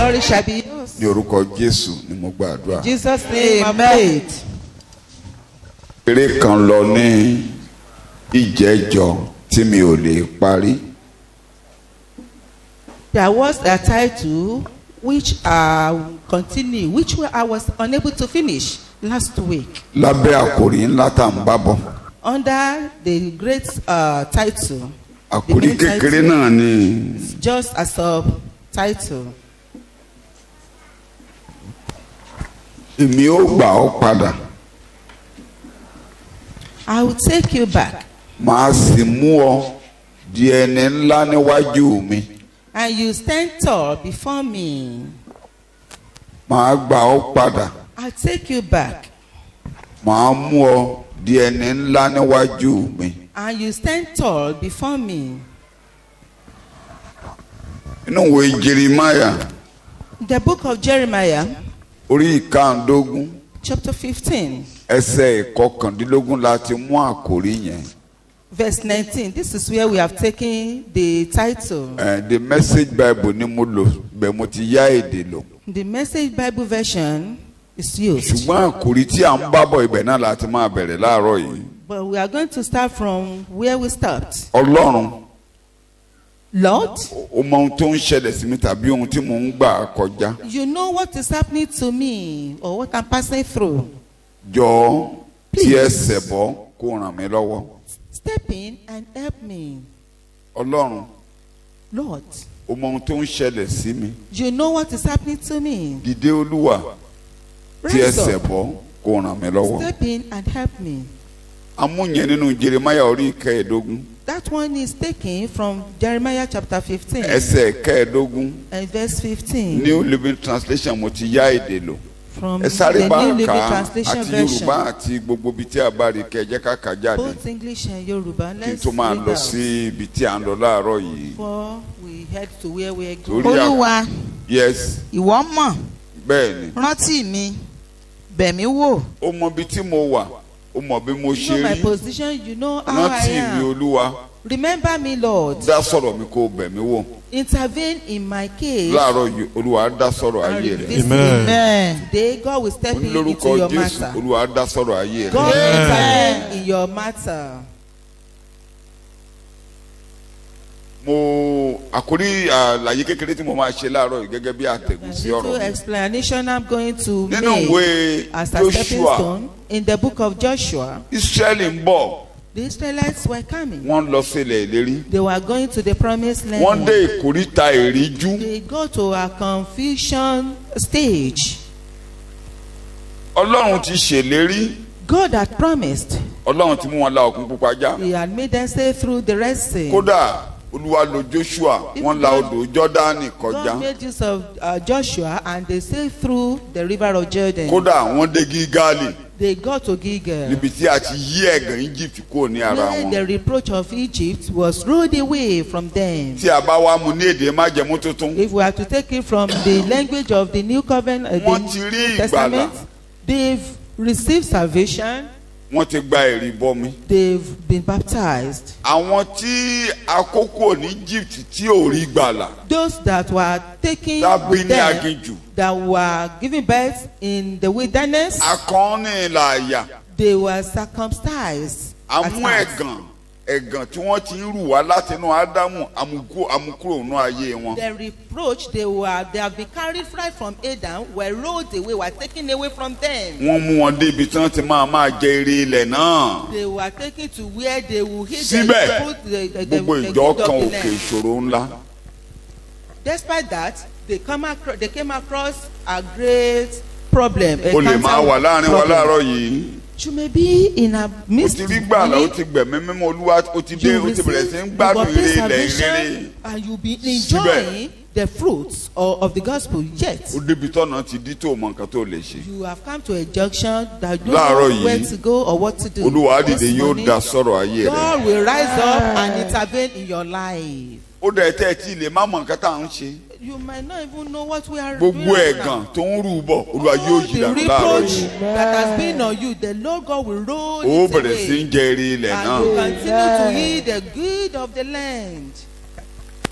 glory shall be yours. ní orúkọ jésù ni mo gbàdúrà. Jesus' name, I prayed. eré kan lọ ní ìjẹ́jọ́ tí mi ò lè parí. There was a title which uh, continue, which I was unable to finish last week lábẹ́ àkòrí ńlá tá à ń bá bọ̀. under the great uh, title. The àkòrí main kékeré title náà ni is just a subtitle. èmi ó gbà ọ́ padà I will take you back màá sì mú ọ di ẹni ńlá níwájú mi and you stand tall before me. màá gbà ọ́ padà I'll take you back màá mú ọ di ẹni ńlá níwájú mi. and you stand tall before me. inú ìwé jerimaya The book of Jeremiah, orí ìkàndógún chapter 15, ẹsẹ̀ ìkọkàndínlógún la ti mú àkòrí yẹn. verse 19. This is where we have taken the title. Eh, the message bible ni mo lò bẹ́ẹ̀ mo ti yá èdè lò. The message Bible version is used. ṣùgbọ́n àkòrí tí à ń bá bọ̀ ibẹ̀ náà la ti máa bẹ̀rẹ̀ láàárọ̀ yìí. But we are going to start from where we stopped. ọlọ́run Lord, ó mọ ohun tó ń ṣẹlẹ̀ sí mi tàbí ohun tí mò ń gbà kọjá. you know what is happening to me or what I'm passing through. jọ̀ọ́ tí Please. ẹsẹ̀ bọ́ kó ràn mí lọ́wọ́. Step in and help me. ọlọ́run Lord, ó mọ ohun tó ń ṣẹlẹ̀ sí mi. you know what is happening to me. dìde olúwa tí Rise ẹsẹ̀ up. bọ́ kó ràn mí lọ́wọ́. Step in and help me. amúnyẹn nínú jeremaya orí kẹẹ̀ẹ́dógún That one is taken from Jeremiah chapter 15 ẹsẹ̀ kẹẹ̀ẹ́dógún and verse 15 new living translation mo ti yá èdè lò. from ẹ sáré the bá New a Living kà á Translation àti yorùbá version. àti gbogbo ibi tí a bá rí kẹ jẹ́ ká kà á jáde Both English and Yoruba. kí n Let's tó máa read lọ out sí ibi tí à ń lọ láàárọ̀ yìí. before we head to where we are Torí going. à- olúwa yes ìwọ mọ̀ bẹ́ẹ̀ ni rántí mi bẹ̀mí wò ó mọ ibi tí mo wà ó mọ bí mo You ṣe know my rí position, you know how I rántí mi am. olúwa Remember me, Lord. dá sọ̀rọ̀ mi kó o bẹ̀ mí wò Intervene in my case. láàárọ̀ yìí olúwa dá sọ̀rọ̀ and ayé rẹ̀ revisit Amen. bẹ́ẹ̀ Today, God will step in lórúkọ into your jésù matter. olúwa dá sọ̀rọ̀ ayé rẹ̀ God will intervene in your matter. mo àkórí àlàyé kékeré tí mo máa ṣe láàárọ̀ yìí gẹ́gẹ́ bí àtẹ̀gùn sí ọ̀rọ̀ Little mi explanation I'm going to nínú make ìwé as a stepping joshua stone in the book of Joshua. israẹli ń bọ̀ The Israelites were coming. wọ́n lọ sílẹ̀ ìlérí They were going to the promised land. wọ́n dé ìkóríta ìríjú They go to a confusion stage. ọlọ́run ti ṣèlérí God had promised. ọlọ́run ti mú wọn la òkun pupa já He had made them stay through the Red Sea. kódà olúwa lo joshua wọ́n la odò jọ́dánì kọjá God made use of uh, Joshua and they sailed through the river of Jordan. kódà wọ́n dé gígáàlì They got to Gilgal. níbi tí a ti yí ẹ̀gàn egypt kúrò ní ara Where wọn the reproach of Egypt was rolled away from them. tí a bá wá mu ní èdè májẹ̀mú tuntun If we are to take it from the language of the New Covenant, uh, Wọ́n ti rí the ìgbàlà. New Testament, they've received salvation, wọ́n ti gba ẹ̀rí bọmi they've been baptized. àwọn tí àkókò ní egypt tí ò rí gbàlà Those that were taken tábí with ní them, aginjù that were giving birth in the wilderness, akọni làyà they were circumcised. at amú heart. ẹ̀gàn ẹ̀gàn tí wọ́n ti ń rù wá látinú ádámù amukú amukúrò nú ayé wọn. The reproach they were they have been carried right from Adam were rolled away, were taken away from them. wọ́n mú wọn dé ibi tí wọ́n ti máa máa jẹ eré ilẹ̀ náà. They were taken to where they will hit Síbẹ̀, the fruit, the, the, the, gbogbo the ìjọ good kan of the òkè land. ìṣòro ńlá. Despite that, they come across they came across a great problem. a o lè máa cancer wà láàrin wa problem. láàárọ̀ yìí. You may be in a o midst. ti rí gbàlà o ti gbẹ̀mí mímọ́ olúwa o ti dé you o ti bẹ̀rẹ̀ sí ń receive you gbádùn obtain eré ilẹ̀ ìrere. salvation and you be enjoying the fruits of, of the gospel yet. o débi tọ́nà ti dí tó mọ nǹkan tó lè ṣe. You have come to a junction that you Láàárọ̀ don't yìí, know where to go or what to do. olúwa á This dìde yóò morning, dá sọ̀rọ̀ ayé rẹ̀. God will rise up and intervene in your life. ó dẹ̀ tẹ́ ẹ tí ì lè má mọ nǹkan tá à ń ṣe. You might not even know what we are doing. gbogbo right ẹ̀gàn now. tó ń rú bọ̀ olúwa yóò All yí the dànù láàárọ̀ reproach yìí. that has been on you, the Lord God will roll ó it bẹ̀rẹ̀ sí ń away. jẹ eré ilẹ̀ And náà. you continue to eat the good of the land.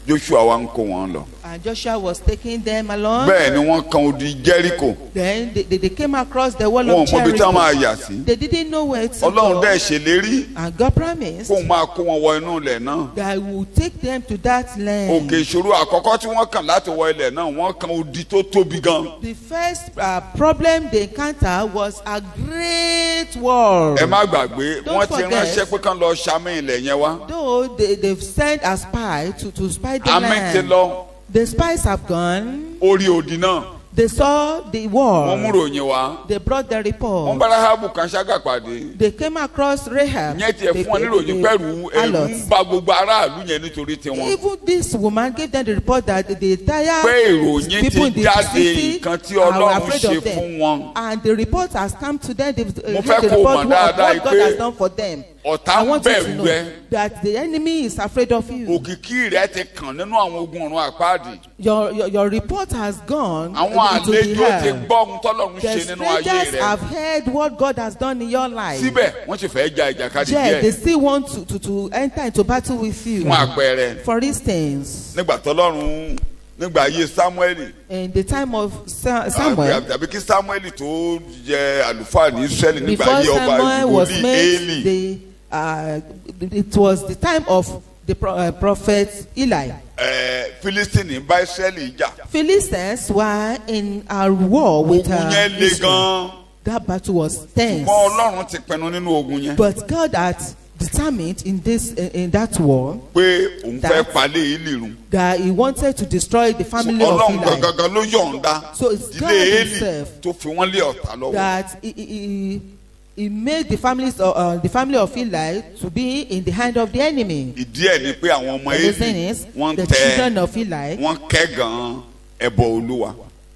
joshua wa ń kó wọn lọ And Joshua was taking them along. bẹ́ẹ̀ ni wọ́n kan odi jẹ́ríkò Then they, they, they came across the wall wọn ò of mọ ibi tí wọ́n máa Jericho. yà sí They didn't know where to ọlọ́run go. dẹ̀ ṣèlérí And God promised kóun máa kó wọn wọ inú ilẹ̀ náà that He would take them to that land. òkè ìṣòro àkọ́kọ́ tí wọ́n kàn láti wọ ilẹ̀ náà wọ́n kan odi tó tóbi gan The first uh, problem they encountered was a great wall. ẹ má gbàgbé Don't wọ́n ti forget. ránṣẹ́ pé kán lọ ṣàmì ilẹ̀ yẹn wá Though they, they've sent a spy to, to spy the àmì ti land. lọ The spies have gone. orí odi náà They saw the wọ́n mú wall. ròyìn wá They brought the wọ́n report. bá Ráhábù kan ṣágà pàdé They came across Rahab. ìyẹn tiẹ̀ the- fún wọn the- níròyìn the pẹ̀lú ẹ̀rù harlot. ń ba gbogbo aráàlú yẹn nítorí tiwọn Even this woman gave them the report that the entire pé ìròyìn people in ti the jáde city nǹkan tí are ọlọ́run afraid ṣe of them. fún wọn And the report has come to them. They've uh, Mo heard fẹ́ the kó report mọ̀ of dáadáa what God pé has done for them. ọ̀tá I ń want you to bẹ̀rù know ẹ that the enemy is afraid of you. òkìkí rẹ ti kàn nínú àwọn ogun ọ̀run àpáàdì Your, your, your report has gone àwọn into the àlejò ti air. gbọ́ ohun tọ́lọ́run The ṣe nínú ayé strangers rẹ have heard what God has done in your life. síbẹ̀ wọ́n sì fẹ́ ja ìjàkadì Yeah, they díẹ̀ still want to, to, to enter into battle with you. fún àpẹẹrẹ For instance, nígbà tọ́lọ́run nígbà ayé Sámúẹ́lì in the time of Sa- Samuel, tàbí kí Sámúẹ́lì tó jẹ àlùfáà ní Ísírẹ́lì nígbà before ayé ọba Samuel was wòlíì made, Élì the, uh, it was the time of the pro, uh, prophet Eli. ẹ̀, Fílístínì bá Ísírẹ́lì jà Philistines were in a war with ogun uh, yẹn le Israel. gan That battle was tense. ṣùgbọ́n Ọlọ́run ti pinnu nínú ogun yẹn But God had determined in this in, in that war pé òun fẹ́ That- palẹ̀ Élì run that he wanted to destroy the family of Ọlọ́run Eli. gangan ló yọ̀ǹda So it's God ilé Élì himself tó fi wọ́n lé ọ̀tá lọ́wọ́ That he, he, he, he made the families of, uh, the family of Eli to be in the hand of the enemy. ìdí ẹ̀ ni pé àwọn ọmọ The reason Élì is wọ́n the tẹ children of Eli wọ́n kẹ́ gan ẹbọ Olúwa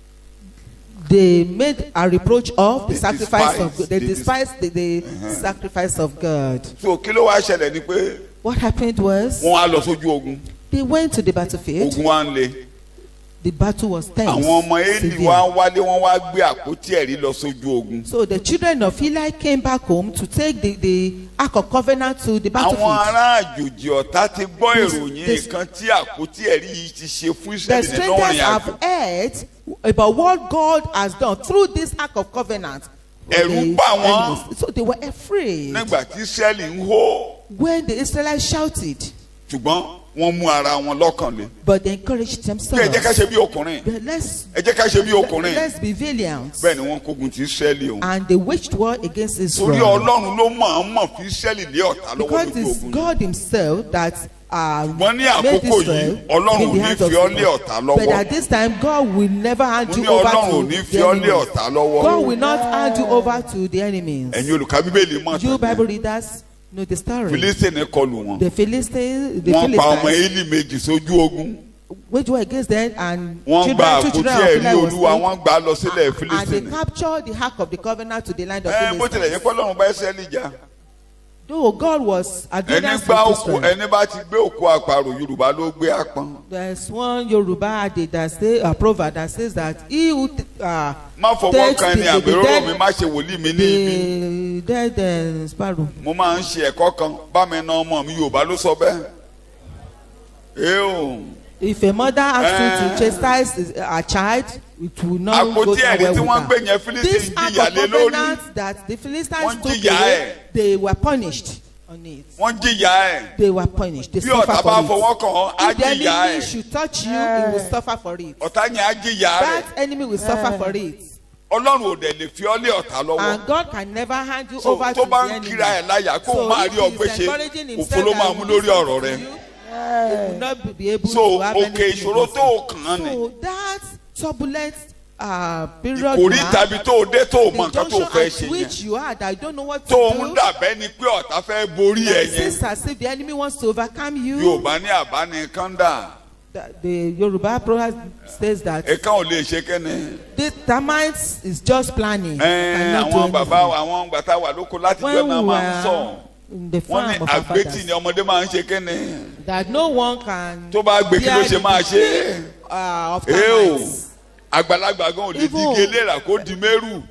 they made a reproach of the They sacrifice of despised- they they despised the, the sacrifice of God. so kí ló wá ṣẹlẹ̀ ni pé What happened was wọ́n á lọ sójú ogun they went to the battlefield. ogun wa ń le The battle was tense. àwọn ọmọ Élì severe. wá wálé wọ́n wá gbé àpótí ẹ̀rí lọ sójú ogun So the children of Eli came back home to take the, the Ark of Covenant to the àwọn battlefield. ará àjòjì ọ̀tá ti gbọ́ This- ìròyìn this- nǹkan tí àpótí ẹ̀rí yìí ti ṣe fún The Ísírẹ́lì nínú strangers ìrìn àjò have heard about what God has done through this Ark of Covenant. Ẹ̀rù The bà wọ́n. enemies. So they were afraid nígbà tí Ísírẹ́lì ń hó when the Israelites shouted, ṣùgbọ́n wọ́n mú ara wọn lọ́kàn le but they encouraged bí ẹ jẹ́ ká themselves. ṣe bí ọkùnrin But let's, ẹ jẹ́ ká ṣe bí ọkùnrin let's be valiant. bẹ́ẹ̀ ni wọ́n kógun ti Ísírẹ́lì o And they waged war against torí Israel. Ọlọ́run ló mọ̀ ọ́n mọ̀ fi Ísírẹ́lì lé ọ̀tá lọ́wọ́ Because lójú it's ogun yìí. God Himself that uh, Ṣùgbọ́n ní made àkókò Israel yìí, Ọlọ́run in ò the ní hands fi of ọ́ lé Israel. ọ̀tá lọ́wọ́. But at this time, God will never hand mo you ní over Ọlọ́run ò to ní the fi ọ́ lé enemies. ọ̀tá lọ́wọ́ God will not hand you over to the enemies. ẹ̀yin olùkà bíbélì mọ̀ You tán Bible readers know the story. Fílísítìnì kọlù wọn The Philistines, the wọ́n pa ọmọ Philistines, Élì méjì sójú ogun waged war against them, and wọ́n gba children, two àpótí children of ẹ̀rí Eli was Olúwa taken, wọ́n gbà á lọ sílẹ̀ and they Fílísítìnì captured the ark of the covenant to the land of ẹ bó tilẹ̀ yẹ Philistines. kọ́ lọ́run bá Ísírẹ́lì jà Though God was ẹni against gbá òkú Israel. ẹni bá ti gbé òkú àparò Yorùbá ló gbé àpọ́n There's one Yoruba adage that say a proverb that says that he who uh, má fọwọ́ takes kan the, ẹni the, the àgbèrò mi dead, má ṣe wòlíì mi ní ibi the dead uh, sparrow. mo máa ń ṣe ẹ̀kọ́ kan bá mi na ọmọ mi Yorùbá ló sọ bẹ́ẹ̀ ẹ o If a mother asks you Eh. to chastise his- a child, it will not go àpótí down ẹ̀rí well tí with wọ́n gbé her. yẹn Fílísítì This ń act jìyà of lé lórí covenant that the Philistines Wọ́n took jìyà away, ẹ̀. they were punished on it. wọ́n jìyà ẹ̀ They were punished. They bí ọ̀tá suffer bá for fọwọ́ it. kàn ọ́ á If the jìyà enemy ẹ̀ should touch you, he will suffer for it. ọ̀tá yẹn á jìyà rẹ̀ That enemy will suffer for it. Ọlọ́run ò dẹ̀ lè fi ọ́ lé ọ̀tá lọ́wọ́ And God can never hand you so over tó to bá the ń enemy. kíra ẹ̀ láyà kó o So máa if rí ọgbẹ́ he's ṣe encouraging òfo himself ló that máa he mú will lórí listen ọ̀rọ̀ to rẹ you, he will not be able so to have òkè anything ìṣòro against tó you. o kàn án ni So that turbulent uh, period ìkórí mark, tàbí tó o dé tó o mọ the nǹkan tó o junction fẹ́ at ṣe which yẹn you are that you don't know what tó o to ń do. dàbẹ́ ni pé ọ̀tá fẹ́ borí ẹ̀ It yẹn seems as if the enemy wants to overcome you. Yorùbá ní àbánikàndà The, the Yoruba proverb says that ẹ̀ka ò lè ṣe kẹ́ni the termites is just planning. Ẹ̀, cannot do àwọn bàbá anything. àwọn gbàtà wà lóko láti jọ When náà we máa ń sọ were in the wọ́n farm ní of our àgbétì fathers, ni ọmọdé máa ń ṣe kẹ́ni that no one can tó bá gbé kí ló bear ṣe the máa ṣe defeat, uh, of é o termites. àgbàlagbà gan ò lè Even- díje léra kó di mẹ́rù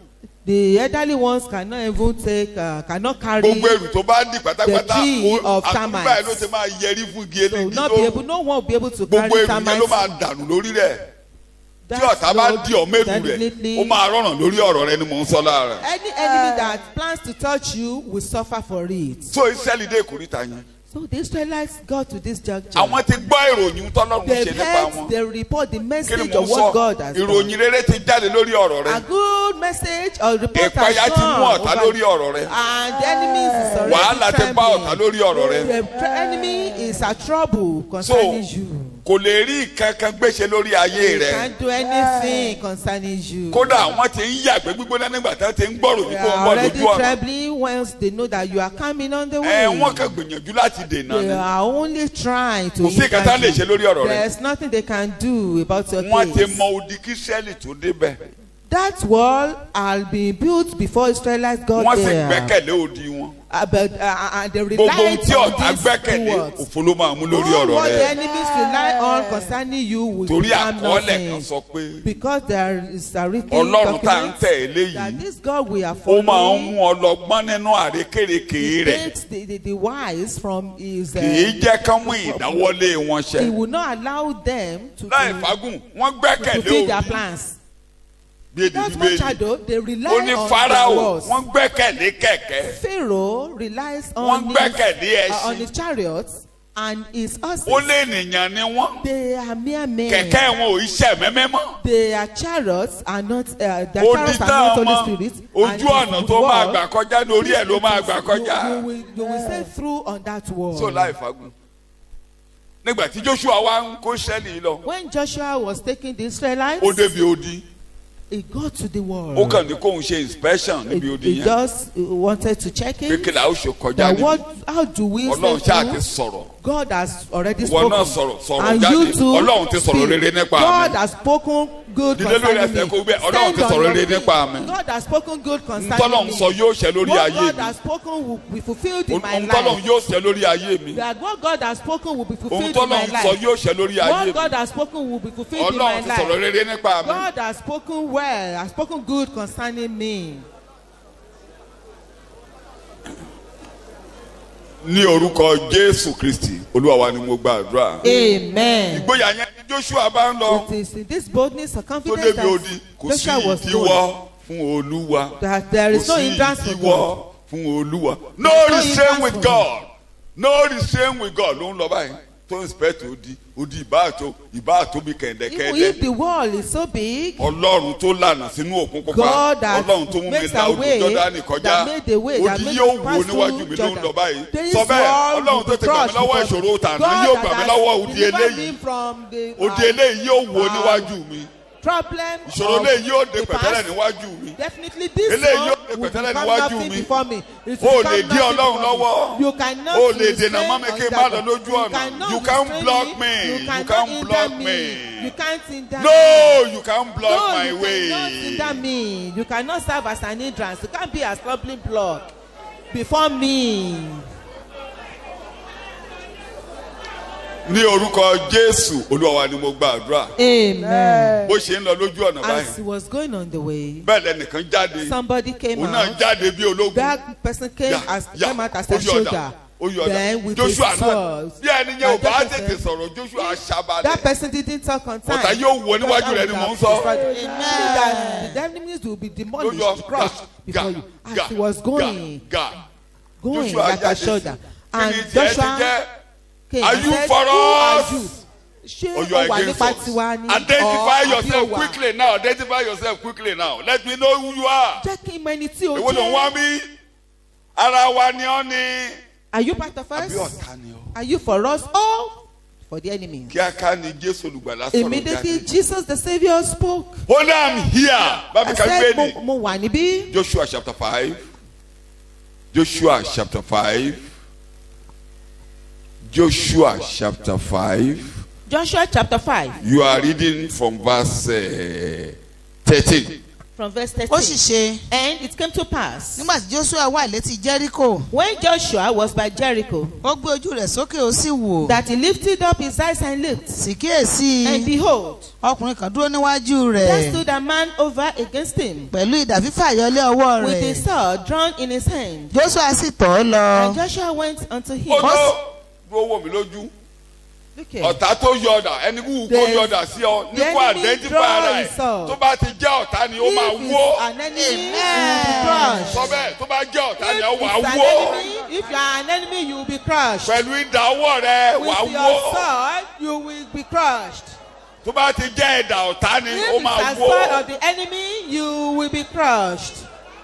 The elderly ones cannot even take, uh, cannot carry. gbogbo ẹrù tó bá dì pátápátá The tree ó- of àtúntò termites. báyìí ló ti máa yẹrí fún igi So eléyìí not be able, no one will be able to carry gbogbo ẹrù yẹn ló termites. máa dànù lórí rẹ̀ tí That ọ̀tá bá road di ọ̀mẹ́rù rẹ̀ definitely- ó máa rọrùn lórí ọ̀rọ̀ rẹ ni mò ń sọ lára. Any enemy that plans to touch you will suffer for it. so israẹli dé ìkórìtà yẹn So the Israelites got to this juncture. àwọn ti gbọ́ ìròyìn tọ́lọ́run They ṣe nípa heard wọn the report, the kí ni message mò ń of what God sọ has ìròyìn done. rere ti jáde lórí ọ̀rọ̀ rẹ A good message or report ìpayà has ti mú come ọ̀tá over- lórí ọ̀rọ̀ rẹ and the enemy is already wàhálà ti bá trembling. ọ̀tá lórí ọ̀rọ̀ rẹ The tr- enemy is a trouble so concerning you. kò lè rí kankan gbéṣe lórí ayé He rẹ can't do anything concerning you. kódà àwọn ti ń yàgbé gbígbóná nígbà tí wọ́n ti ń gbọ́rò They wípé ó ń are bọ̀ already lójú ọ̀nà trembling once they know that you are coming on the ẹ way. wọ́n kàn gbìyànjú láti dènà They ni are only trying to Kò sí nǹkan tá a lè ṣe lórí ọ̀rọ̀ rẹ. There's nothing they can do about your wọ́n ti case. mọ odi kí sẹ́ẹ̀lì tó débẹ̀ That wall had been built before Israelites got wọ́n sì there. gbẹ́kẹ̀lé odi wọn Uh, but uh, and they gbogbo ohun relied tí on ọ̀tá these gbẹ́kẹ̀lé two words. òfo ló máa mú lórí All ọ̀rọ̀ what the rẹ enemies rely on concerning you will torí become àkọọ́lẹ̀ kan nothing. sọ pé Because there is a written ọlọ́run tá à ń document tẹ̀ that eléyìí this God we are ó máa ń following mú ọlọ́gbọ́n nínú àrékèrèké he rẹ̀ takes the, the, the wise from his uh, kì í jẹ́ kán mú ìdáwọ́lé wọn he ṣẹ will not allow them to, láì to, fagùn wọ́n to gbẹ́kẹ̀lé fulfill their òdi plans. bí èdè That's what bíbélì shadow they rely ó ní on farao their laws. wọ́n gbẹ́kẹ̀lé kẹ̀kẹ́ Pharaoh relies wọ́n on his, gbẹ́kẹ̀lé uh, on ẹṣin his chariots and his horses. ó lé ènìyàn ni wọ́n They are mere men. kẹ̀kẹ́ wọn ò iṣẹ́ mẹ́mẹ́ mọ́ Their chariots are not uh, their ó chariots di are tán not ọmọ Holy Spirit. and ojú his ọ̀nà tó máa wall, gbà kọjá lórí ẹ̀ ló máa gbà you, kọjá you, will, you will stay through on that wall. so láì fagùn nígbà tí joshua wá ń kó sẹ́ẹ̀lì lọ When Joshua was taking the Israelites, ó débi odi he got to the wall. ó kàn ní kóun ṣe inspection he, níbi odi he yẹn just uh, wanted to check pé it. kí la ó ṣe kọjá That níbi what, how do we ọlọ́run stay ṣáà ti through? sọ̀rọ̀ God has already ìwọ spoken. náà sọ̀rọ̀ sọ̀rọ̀ and jáde you too ọlọ́run ti sọ̀rọ̀ speak. rere nípa God mi has spoken good Dìde lórí concerning ẹsẹ̀ me. kó gbé, Ọlọ́run ti Stand on sọ̀rọ̀ your rere feet. nípa mi. God has spoken good concerning ntọ́lọ́run me. sọ yóò ṣẹ lórí what ayé God mi has spoken will be fulfilled in my ohun tọ́lọ́run life. yóò ṣẹ lórí ayé mi That what God has spoken will be ohun fulfilled in my tọ́lọ́run sọ life. yóò ṣẹ lórí ayé What mi God has spoken will be fulfilled in my ọlọ́run ti sọ̀rọ̀ life. rere nípa mi God has spoken well, has spoken good concerning me. ní orúkọ jésù kristi olúwa wa ni mo gba àdúrà Amen. ìgboyà yẹn ni joshua bá ń lọ It is in this boldness or tó confidence débi odi that kò sí Joshua was ìdíwọ́ told fún olúwa that there is kò no sí hindrance for ìdíwọ́ God. fún olúwa no There is no restraint hindrance with for god no restraint with god ló ń lọ báyìí tó inspect odi odi ìbáàtó ìbáàtó bí Even kẹ̀ndẹ̀kẹ̀ndẹ̀ if the wall is so big, ọlọ́run tó lànà sínú òkun pupa God that ọlọ́run tó mú mi makes la a odò way, jọ́dánì kọjá that made the way, that odi made yóò us wo pass níwájú through mi ló ń Jordan. lọ báyìí This sọ bẹ́ẹ̀ wall ọlọ́run will tó be ti gbà mí crushed lọ́wọ́ because ìṣòro tàná God yóò that gbà mí has lọ́wọ́ odi delivered eléyìí me from the, odi uh, eléyìí yóò wo uh, níwájú mi problem ìṣòro of eléyìí yóò dé the pẹ̀tẹ́lẹ̀ past. níwájú mi Definitely this Eléyìí one yóò dé will pẹ̀tẹ́lẹ̀ become níwájú nothing mi. before me. It O will lè become dí nothing Ọlọ́run before me. lọ́wọ́. You cannot O lè restrain dènà mọ́ mi kí n on má that. lọ lójú You ọ̀nà. cannot You can't restrain block me. me. You You cannot can't hinder block me. me. You can't hinder me. no you can't block no, my you way cannot hinder me. You cannot serve as an hindrance. You can't be a stumbling block before me. ní orúkọ jésù olúwa wa ni mo gba àdúrà Amen. bó ṣe ń lọ lójú ọ̀nà As he báyìí was going on the way, bẹ́ẹ̀ lẹ́nìkan jáde somebody came òun náà out. jáde bí ológun That person came Ya, as ya, came out as ó a yọ ọ̀dà, soldier. ó yọ ọ̀dà. Then with joshua his náà sword. bí ẹni yẹn ò And bá Joshua tètè said, sọ̀rọ̀ joshua That aṣabalẹ̀ person didn't talk on time. Ọ̀tá yóò wọ níwájú rẹ ni mò ń sọ. Amen. That the enemies will be ló demolished, yọ crushed before you. As he was going, ga going joshua like a jáde shoulder. kí And ni tiẹ̀ ti Joshua jẹ́ came Are and you said, for Who are us? you? Ṣé or you are ó wà against nípa us tiwa ni? identify Or àbí ó yourself wà? quickly now identify yourself quickly now let me know who you are Jẹ́ kí n mọ ẹni tí o èwo ló ń wá jẹ́. mí ara wa ni ọ́ ni Are you part of àbí us? ọ̀tá ni ọ́ Are you for us or for the enemy? kíáká ni jésù olùgbàlà sọ̀rọ̀ Immediately jáde Jesus the saviour spoke. ó náà i'm here I bábí kan said gbé mo, ni mo wà níbí. joshua chapter five joshua chapter five joshua chapter five Joshua chapter five. you are reading from verse uh, thirteen from verse ó sì 13. ṣe And it came to pass, nígbà tí joshua wà létí jericho when Joshua was by Jericho, ó gbé ojú rẹ̀ sókè ó sì wò that he lifted up his eyes and looked, sì kíyèsí and behold, ọkùnrin kan dúró níwájú there rẹ̀ stood a man over against him, pẹ̀lú ìdà fífàyọlé ọwọ́ with a rẹ̀ sword drawn in his hand. joshua sì tọ̀ ọ́ lọ And Joshua went unto him. ó tó dúró wò mí lójú Look here. ọ̀tá tó yọ ọ̀dà ẹni wúwo kó The- yọ ọ̀dà sí ọ ní the kó enemy identify draw ara his ẹ̀ sword. tó bá ti jẹ́ ọ̀tá ni ó máa If wó it's an enemy, you will be crushed. sọ bẹ́ẹ̀ tó bá jẹ́ ọ̀tá ni ó If wà it's an wó enemy, if you are an enemy, you will be crushed. pẹ̀lú ìdá ọwọ́ rẹ wà With wó your sword, you will be crushed. tó bá ti jẹ́ ẹ̀dà ọ̀tá ni If ó it's máa a wó sword of the enemy, you will be crushed.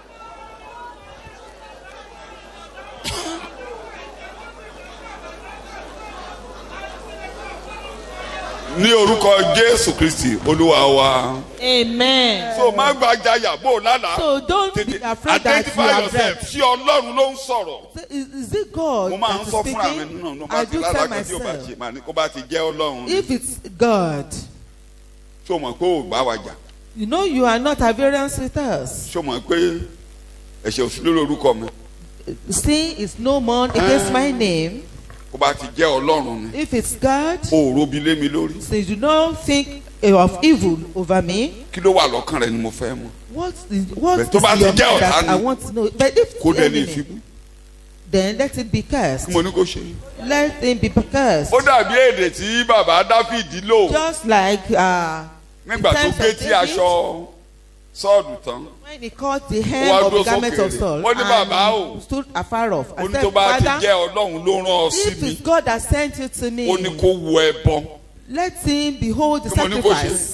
ní orúkọ jésù kristi olúwa wa Amen. so má gbàjáyà bó o lálàá So don't be tètè afraid that you identify are yourself dead. sí ọlọ́run ló ń sọ̀rọ̀ So Is, is it God mo máa ń that is sọ fúnra mi speaking? nínú ọ̀nà I bá ti do tell lálàá kan tí o bá myself. ṣe màá ní kó bá ti jẹ́ ọlọ́run If it's God, ṣó mọ̀ pé ò bá wa jà you know you are not at variance with us. ṣó mọ̀ pé ẹ̀ṣẹ̀ òsì lórí orúkọ mi Sin is no more against my name. kó bá ti jẹ́ ọlọ́run ni If it's God, o ò robi lé mi lórí since you don't think of evil over me, kí ló wà lọ́kàn rẹ ni mo fẹ́ mọ̀ what is what But is tó bá in ti your jẹ́ mind that ọ̀tá I ni, want to know? But if kó it's dẹ̀ ní enemy, ìfibú then let it be cursed. kí mo ní kó ṣe. Let him be cursed. ó dàbí èdè tí bàbá dáfídì lò Just like uh, nígbà tó times gé of tí David. aṣọ sọ́ọ̀dù tán when he caught the Ó wá hem of dúró the garment of sókèèrè. Saul Ó ní bàbá o. and stood afar off ó and ní said, tó bá ti Father, jẹ́ ọlọ́run ló rán ọ sí if mi it's God that sent you to me, ó ní kó wo ẹbọ let him behold the Kí mo ní kó ṣe? sacrifice.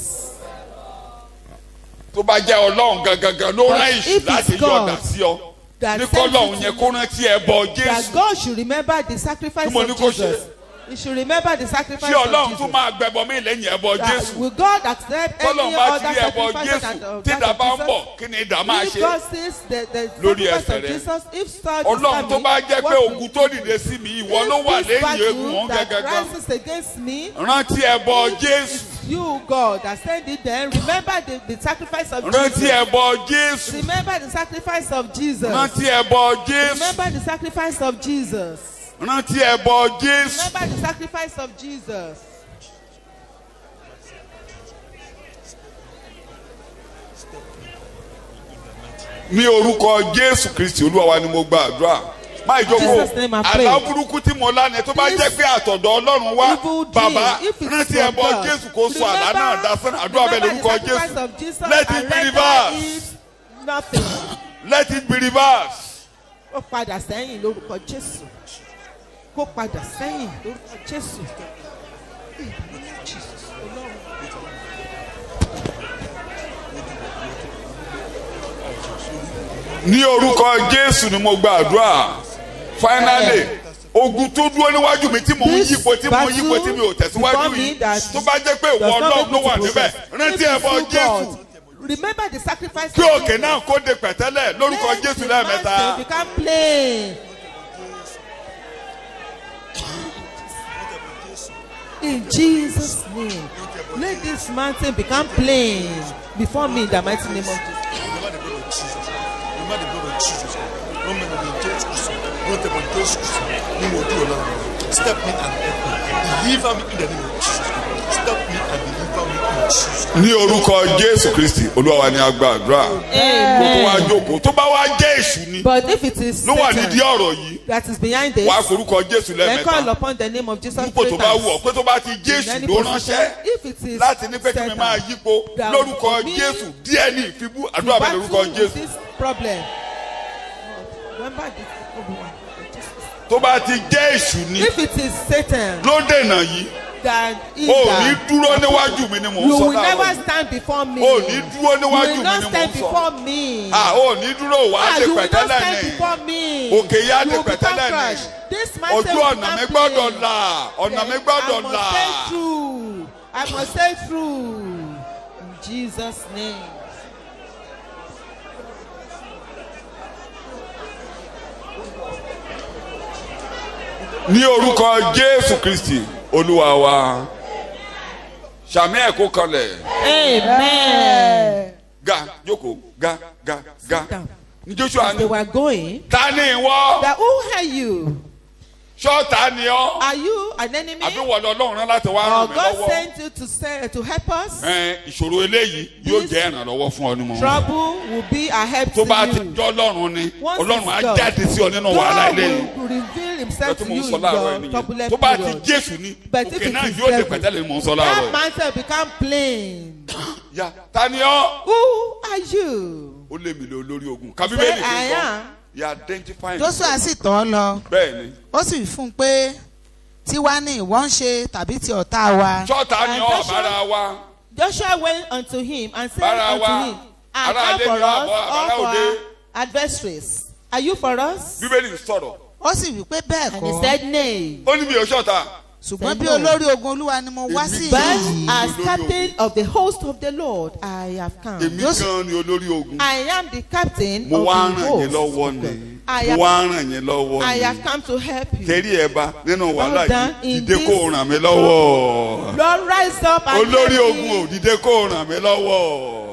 tó bá jẹ́ ọlọ́run gangan ló rán But ìṣù if it's láti yọ God ọ̀dà sí ọ that ní sent you kọ́lọ́run to yẹn me, kó rántí ẹbọ That jésù God should remember the sacrifice Kí mo ní of kó ṣe? Jesus. He should remember the sacrifice tí of ọlọ́run Jesus. tún máa gbẹbọ mí lẹ́yìn ẹbọ That jésù will God accept any kọ́lọ́run bá ti other rí ẹbọ sacrifice jésù than of tí that ìdá of bá ń Jesus? bọ̀ kí ni ìdá máa If ṣe God sees the, the Lórí sacrifice ẹsẹ̀ of rẹ. Jesus, if such ọlọ́run tó bá jẹ́ pé ogun tó dìde sí mi ìwọ ló wà If this lẹ́yìn egun battle wọn that gangan rises against me, rántí ẹbọ jésù you God that sent it then remember the, the sacrifice of rántí Jesus. ẹbọ jésù Remember the sacrifice of Jesus. rántí ẹbọ jésù Remember the sacrifice of Jesus. rántí ẹbọ jésù Remember the sacrifice of Jesus. ní orúkọ jésù kristi olúwa wa ni mo gba àdúrà máa jókòó Jesus' name I pray. àlá burúkú tí mo lánàá tó bá jẹ́ pé àtọ̀dọ̀ ọlọ́run wá Evil dream, bàbá if it's rántí from ẹbọ God, jésù kó sọ àlá náà remember- dasán àdúrà bẹ́ẹ̀ remember lórúkọ the sacrifice jésù of Jesus let and it be render reversed it Nothing. let it be reversed Ó padà sẹ́yìn lórúkọ Jésù. Kó padà sẹ́yìn lórúkọ Jésù. ní orúkọ jésù ni mo gba àdúrà finally ogun tó dúró níwájú mi tí mò ń This yípo tí mò ń yípo tí mi ò tẹ̀síwájú before me yìí that tó bá jẹ́ pé ìwọ does not ọlọ́run ló make wà me to níbẹ̀ progress. rántí If it's ẹbọ through jésù God, Remember the sacrifice kí of òkè Jesus. náà kó de pẹ̀tẹ́lẹ̀ lórúkọ Let jésù the lẹ́ẹ̀mẹ́ta. mountain become plain. In Jesus' name, let this mountain become plain before me in the mighty name of Jesus. Remember the blood of Jesus. Remember the blood of Jesus. Remember the blood of Jesus. Remember the blood of Jesus. You will do a lot. Step me and help me. Deliver me in the name of Jesus. Step me and deliver me in Jesus. ní orúkọ jésù kristi olúwa wa ni a gba àdúrà kó tó wá jókòó tó bá wá jẹ́ èṣù ni But if it is ló wà Satan nídìí ọ̀rọ̀ yìí that is behind this, wàá forúkọ jésù then call lẹ́ẹ̀mẹ́ta upon the name of Jesus nípò three tó bá wù ọ́ times. pé tó bá ti In jésù any ló position, ránṣẹ́ if it is láti ní pé kí mi Satan, máa yípo that lórúkọ for me jésù díẹ̀ ní ìfibú to àdúrà bẹ́ẹ̀ battle lórúkọ with jésù this problem. Remember this. tó bá ti jẹ́ èṣù ni If it is Satan ló dènà yìí that is o ò ní that, dúró níwájú mi ni mò ń you sọ will never láàárọ̀ yìí stand before me. o ò ní dúró You níwájú will mi not ni mò stand ń sọ before me. ah o ò ní dúró wàá Ah, ṣe you will not pẹ̀tẹ́lẹ̀ stand ni before me. Òkè yá You di will become pẹ̀tẹ́lẹ̀ ni. crushed. This mountain ojú will ọ̀nà become mi gbọ́dọ̀ plain. là ọ̀nà mi Then gbọ́dọ̀ I must là stay through. I must stay through. In Jesus' name. ní orúkọ jésù kristi olúwa wa sàmì ẹ̀kọ́ kanlẹ̀ Amen. ga jókòó ga ga ga Sit down. ní joshua They ní were going. ta ni ìwọ That who are you? ṣọ́ọ̀tà ni ọ́ Are you an enemy? àbí wọ́n lọ lọ́run rán láti wá Or ràn mí God lọ́wọ́ sent you to say, to help us? Ẹ, ìṣòro eléyìí yóò This jẹ́ ìrànlọ́wọ́ fún ọ ní mọ̀ Trouble will be a help tó to bá ti you. jọ́ lọ́run ni Once ọlọ́run it's á done, jáde sí ọ nínú wàhálà God eléyìí will reveal ẹ himself tó to mò you ń in sọ láàárọ̀ ẹ your nìyẹn turbulent tó bá ti period. jésù ni But if òkè it náà is yóò lè devil, pẹ̀tẹ́lẹ̀ ni mò ń sọ láàárọ̀ That ẹ. mountain become plain. ya ta ni ọ́ Who are you? ó lé mi lé olórí ogun Say, kábíbélì kì I í sọ am. ya identify joshua sì tọ̀ ọ́ lọ bẹ́ẹ̀ ni ó sì wí fún un pé tiwa ni ìwọ ń ṣe tàbí ti ọ̀tá wa ṣọ́ọ̀tà ni And ọ́ Joshua- bára wa Joshua went unto him and said Bára unto wa, him, I ará am ilé for ni us, àbọ̀, all ará for òde. our adversaries. Are you for us? bíbélì ń sọ̀rọ̀ ó sì wí pé bẹ́ẹ̀ And he kọ́ said, Nay. ó ní mi ò ṣọ́ọ̀tà ṣùgbọ́n said bí no. olórí ogun olúwa ni mo wá Èmi sí But ìlú as Olórí captain of the host of the Lord, I have come. èmi gan ni olórí ogun I am the captain mo of wá the ràn yín host. lọ́wọ́ of ni God. I mo have, wá ràn yín lọ́wọ́ I ni have come to help you. tẹ̀rí ẹ̀ bá nínú wàhálà done yìí in dìde this- kó ràn mí lọ́wọ́ Lord, rise up and olórí help ogun me. ò dìde kó ràn mí lọ́wọ́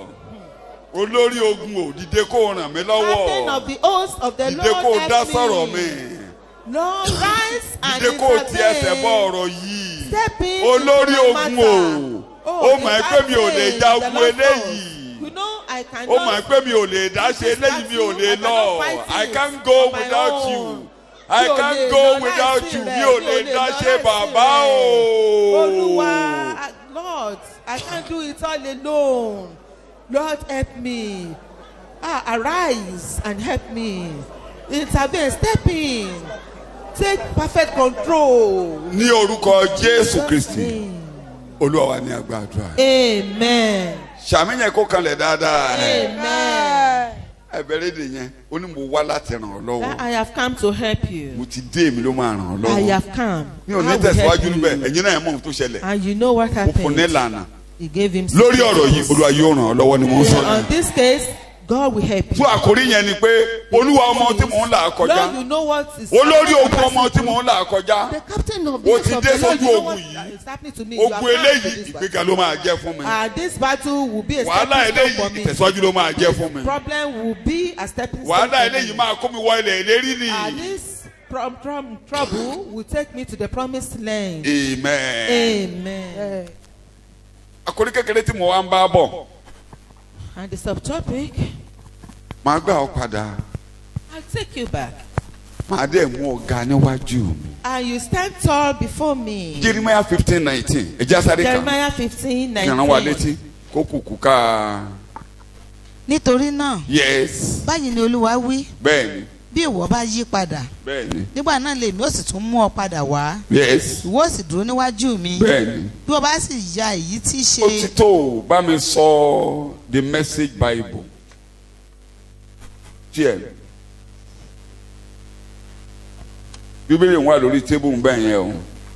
olórí ogun ò dìde kó ràn mí Captain lọ́wọ́ of the host of the dìde Lord, kó help dá me. sọ̀rọ̀ mi Lord, rise and dìde kó ti ẹsẹ̀ bọ́ intervene. ọ̀rọ̀ yìí Step in olórí into my ogun matter. o ó mọ̀ ẹ́ pé mi ò lè the ja captain, ogun the Lord eléyìí. knows. You know, I cannot. ó mọ̀ ẹ́ pé mi ò lè dá ṣe eléyìí mi ò lè lọ I can't go without you I can't go without you mi ò lè dá ṣe bàbá o. Olúwa, Lord, I can't do it all alone. Lord, help me. Ah, arise and help me. Intervene, step in. Take perfect control. ní orúkọ Jésù Kristi Olúwa wa ní àgbàdua Amen. ṣàmìyàn kó kanlẹ̀ dáadáa Amen. ẹ̀bẹ̀rẹ̀ èdè yẹn ó ní mo wá láti ràn ọ́ lọ́wọ́ I have come to help mo you. ti dé èmi ló máa ràn ọ́ I lọ́wọ́ have come. mi ò ní I will help tẹ̀síwájú níbẹ̀ you. ẹ̀yin náà ẹ̀ mọ̀ ohun tó ṣẹlẹ̀ And you know what ó fún ní happened? ìlànà He gave him. lórí ọ̀rọ̀ yìí Olúwa yóò ràn ọ́ lọ́wọ́ ni mo ń sọ On this case, God will help you. fún àkórí yẹn ni pé Olúwa ọmọ tí mò ń là kọjá Lord, you know what is olórí happening ogun ọmọ tí mò ń là kọjá The captain of Ó the ti host of dé the Lord, sójú you know ogun what yìí. is happening to me. You ogun have come to eléyìí this ìgbéga battle. ló máa jẹ́ fún mi And this battle will be a wàhálà stepping eléyìí stone for me. ìtẹ̀síwájú ló máa jẹ́ fún mi Problem will be a stepping stone wàhálà for eléyìí me. máa kó mi wọ ilẹ̀ ìlérí ni And this prom- prom- trouble will take me to the promised land. amen. Amen. àkórí kékeré tí mo wá ń bá bọ̀ And the subtopic, máa gbà ọ́ padà I'll take you back. máa dẹ̀ mú ọ̀gá níwájú mi. And you stand tall before me. Jeremiah fifteen nineteen ẹ̀já sáré kan Jeremiah 15, ìrànwọ́ wa 19. létí kó kùkù ká nítorí náà yes báyìí ni olúwa wí bẹ́ẹ̀ni bí ìwọ bá yí padà bẹ́ẹ̀ni nígbà náà lèmi ó sì tún mú ọ padà wá yes ìwọ ó sì dúró níwájú mi bẹ́ẹ̀ni bí o bá sì ya èyí tí í ó ti ṣe tó o, bá mi sọ the message bible tiẹ̀ bíbélì wà lórí tébù ń bẹ̀ yẹn o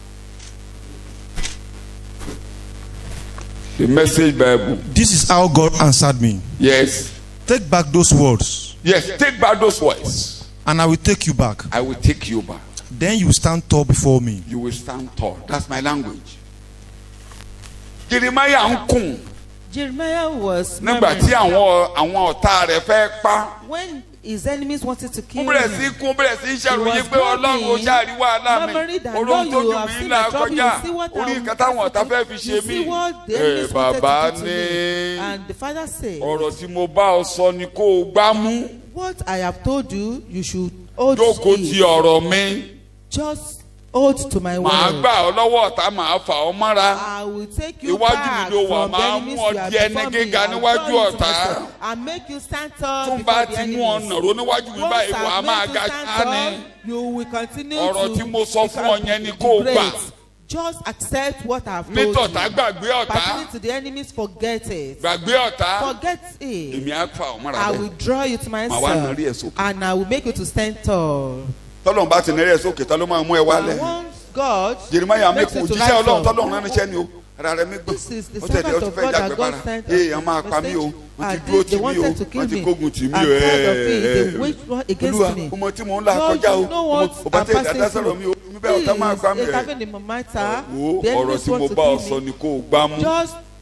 the message bible This is how God answered me. yes Take back those words, yes take back those words and I will take you back. I will take you back. Then you will stand tall before me. you will stand tall. That's my language. Jeremiah ń kùn Jeremiah was nígbà tí murmuring. àwọn àwọn ọ̀tá rẹ̀ fẹ́ pa. when his enemies wanted to Ó kill bẹ̀rẹ̀ sí him. kún ó bẹ̀rẹ̀ sí He ṣàròyé was pé Ọlọ́run ó ṣàrí wàhálà mi. murmuring that, Olóhùn Lord, tó you jù have mí seen là my trouble, kọjá. you see what Orí I nǹkan táwọn ọ̀tá fẹ́ fi You ṣe see mí. what the Ẹ enemies wanted bàbá to do to ní me. And the father said, ọ̀rọ̀ tí mo bá ọ sọ ni kó o gbá mú. What I have told you, you should hold Jókòó to ti it. ọ̀rọ̀ mi. Just hold to my Màá word. gbà ọ́ lọ́wọ́ ọ̀tá màá fà ọ́ mọ́ra. I will take you Iwájú back mi ló wà, from the màá enemies mú ọ you have di ẹni before me. gíga I will níwájú draw you to ọ̀tá. myself and make you stand tall Tó ń before bá the ti mú ọ̀nà enemies. ro níwájú mi Once báyìí wà á I've máa made you ga stand ká tall, ni. you will continue Ọ̀rọ̀ to tí mo sọ fún ọ yẹn ni be kó o great. gbà. Just accept what I have told nítọ̀tá you. gbàgbé ọ̀tá Pertaining to the enemies, forget it. gbàgbé ọ̀tá Forget it. èmi á fà ọ́ mọ́ra I bẹ́ẹ̀. will draw you to Màá wá nàrí ẹ̀ myself sókè. and I will make you to stand tall. tọ́lọ́run bá ti nàrí ẹ̀ sókè tá ló máa mú ẹ And wálẹ̀. once God Jeremiah makes mẹ́kùn you to òjíṣẹ́ rise ọlọ́run up, tọ́lọ́run rán níṣẹ́ ni o ara rẹ̀ mi gbọ́n This is the ó tẹ̀lé ó servant ti of fẹ́ God jàgbé that God para sent ee us wọ́n máa pa mí o wọ́n And ti dúró they tì mí o wanted to kill wọ́n ti me. kógun tì mí And o tired of it, they ẹ̀ẹ́ waged war against olúwa me. ọmọ tí mò ń là Lord, kọjá o you know what ọmọ bá tẹ̀ I'm dáadáa passing sọ̀rọ̀ mi o through. mi bẹ́ẹ̀ ọ̀tá máa gbá mi Please, rẹ̀ intervene in my matter. wo The ọ̀rọ̀ enemies tí mo want to bá ọ kill sọ me. ni kó o gbá mú Just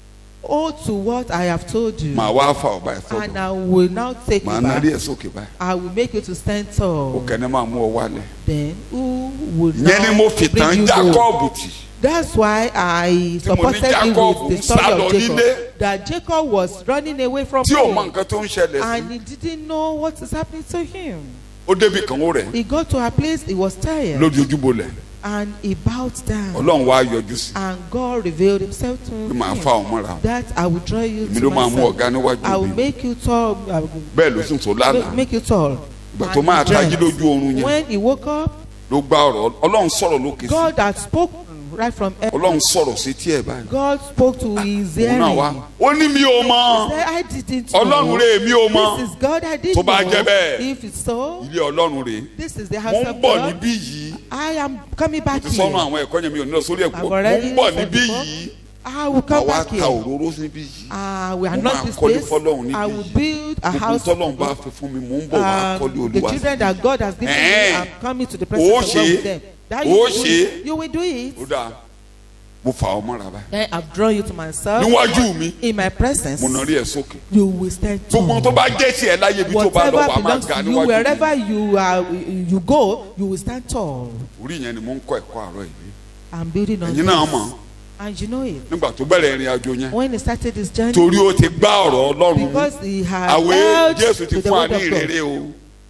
hold to what I have told you. màá wá fà ọba ẹ̀ And sọ́dọ̀ I will now take màá you narí back. ẹ̀ sókè báyìí I will make you to stand tall. òkè ni màá mú ọ wálẹ̀ Then who would yẹn ni mo now fi bring tàn you Jacob low? tì That's why I mo ní supported you Jacob with the ń story sálọ of Jacob. nílé. That Jacob was running away from tí ò mọ home. nǹkan tó ń ṣẹlẹ̀ And sí he didn't know what is happening to him. ó débi kan ó rẹ̀ He got to a place he was tired. lórí ojúbolẹ̀ And he bowed down. ọlọ́run wá yọjú sí And God revealed himself to pé màá him. fà ọ mọ́ra That I will draw you èmi to ló máa mú myself. ọ̀gá níwájú I will mi make you tall. I will bẹ́ẹ̀ ló sùn tó lánàá make, make you tall. ìgbà tó And máa he tají dreamt. lójú oorun yẹn When he woke up, ló gbá ọ̀rọ̀ ọlọ́run sọ̀rọ̀ lókè sí God had spoken right from heaven. ọlọ́run sọ̀rọ̀ sí tí ẹ̀ báyìí God spoke to his òun hearing. náà wá ó ní mi ò mọ He said, I didn't ọlọ́run know. rè mi ò mọ This is God I didn't Tó bá know. jẹ́ bẹ́ẹ̀, If it's so, ilé ọlọ́run rè this is the mo house ń of bọ̀ God. níbí yìí I am coming back ti sọnù here. àwọn ẹ̀kọ́ yẹn mi ò ní lọ sórí ẹ̀kọ́ I've mo already ń bọ̀ said níbí before. yìí I will màá come wá back ta here. òróró níbí yìí I will Mo anoint máa this kọ́lé place. fọ́lọ́run níbí I will yìí. build a gbogbo house. tọ́lọ́run bá fi fún mi mò ń bọ̀ wá kọ́lé Um, the olúwa children that God has given me, Eh. I'm coming to the Ó presence of God ṣe. with them. That you Ó will do ṣe. it. You will do it. ó dáa mo fà ọ mọ́ra báyìí Then I've drawn you to myself. níwájú mi In my presence, mo nà rí ẹ̀ sókè you will stand gbogbo tó tall. bá jẹ́ tiẹ̀ láyé ibi tó bá lọ Whatever wà máa belongs ga to you, níwájú mi wherever you are, you go, you will stand tall. orí yẹn ni mo ń kọ́ ẹ̀kọ́ àárọ̀ yìí I'm building on ẹ̀yin náà this. mọ̀ And you know it. nígbà tó bẹ̀rẹ̀ ìrìn àjò yẹn When he started his journey, torí ó ti gbá ọ̀rọ̀ ọlọ́run mú because he had àwẹ̀ held jésù ti to the fún wa word ní of God, ìrere o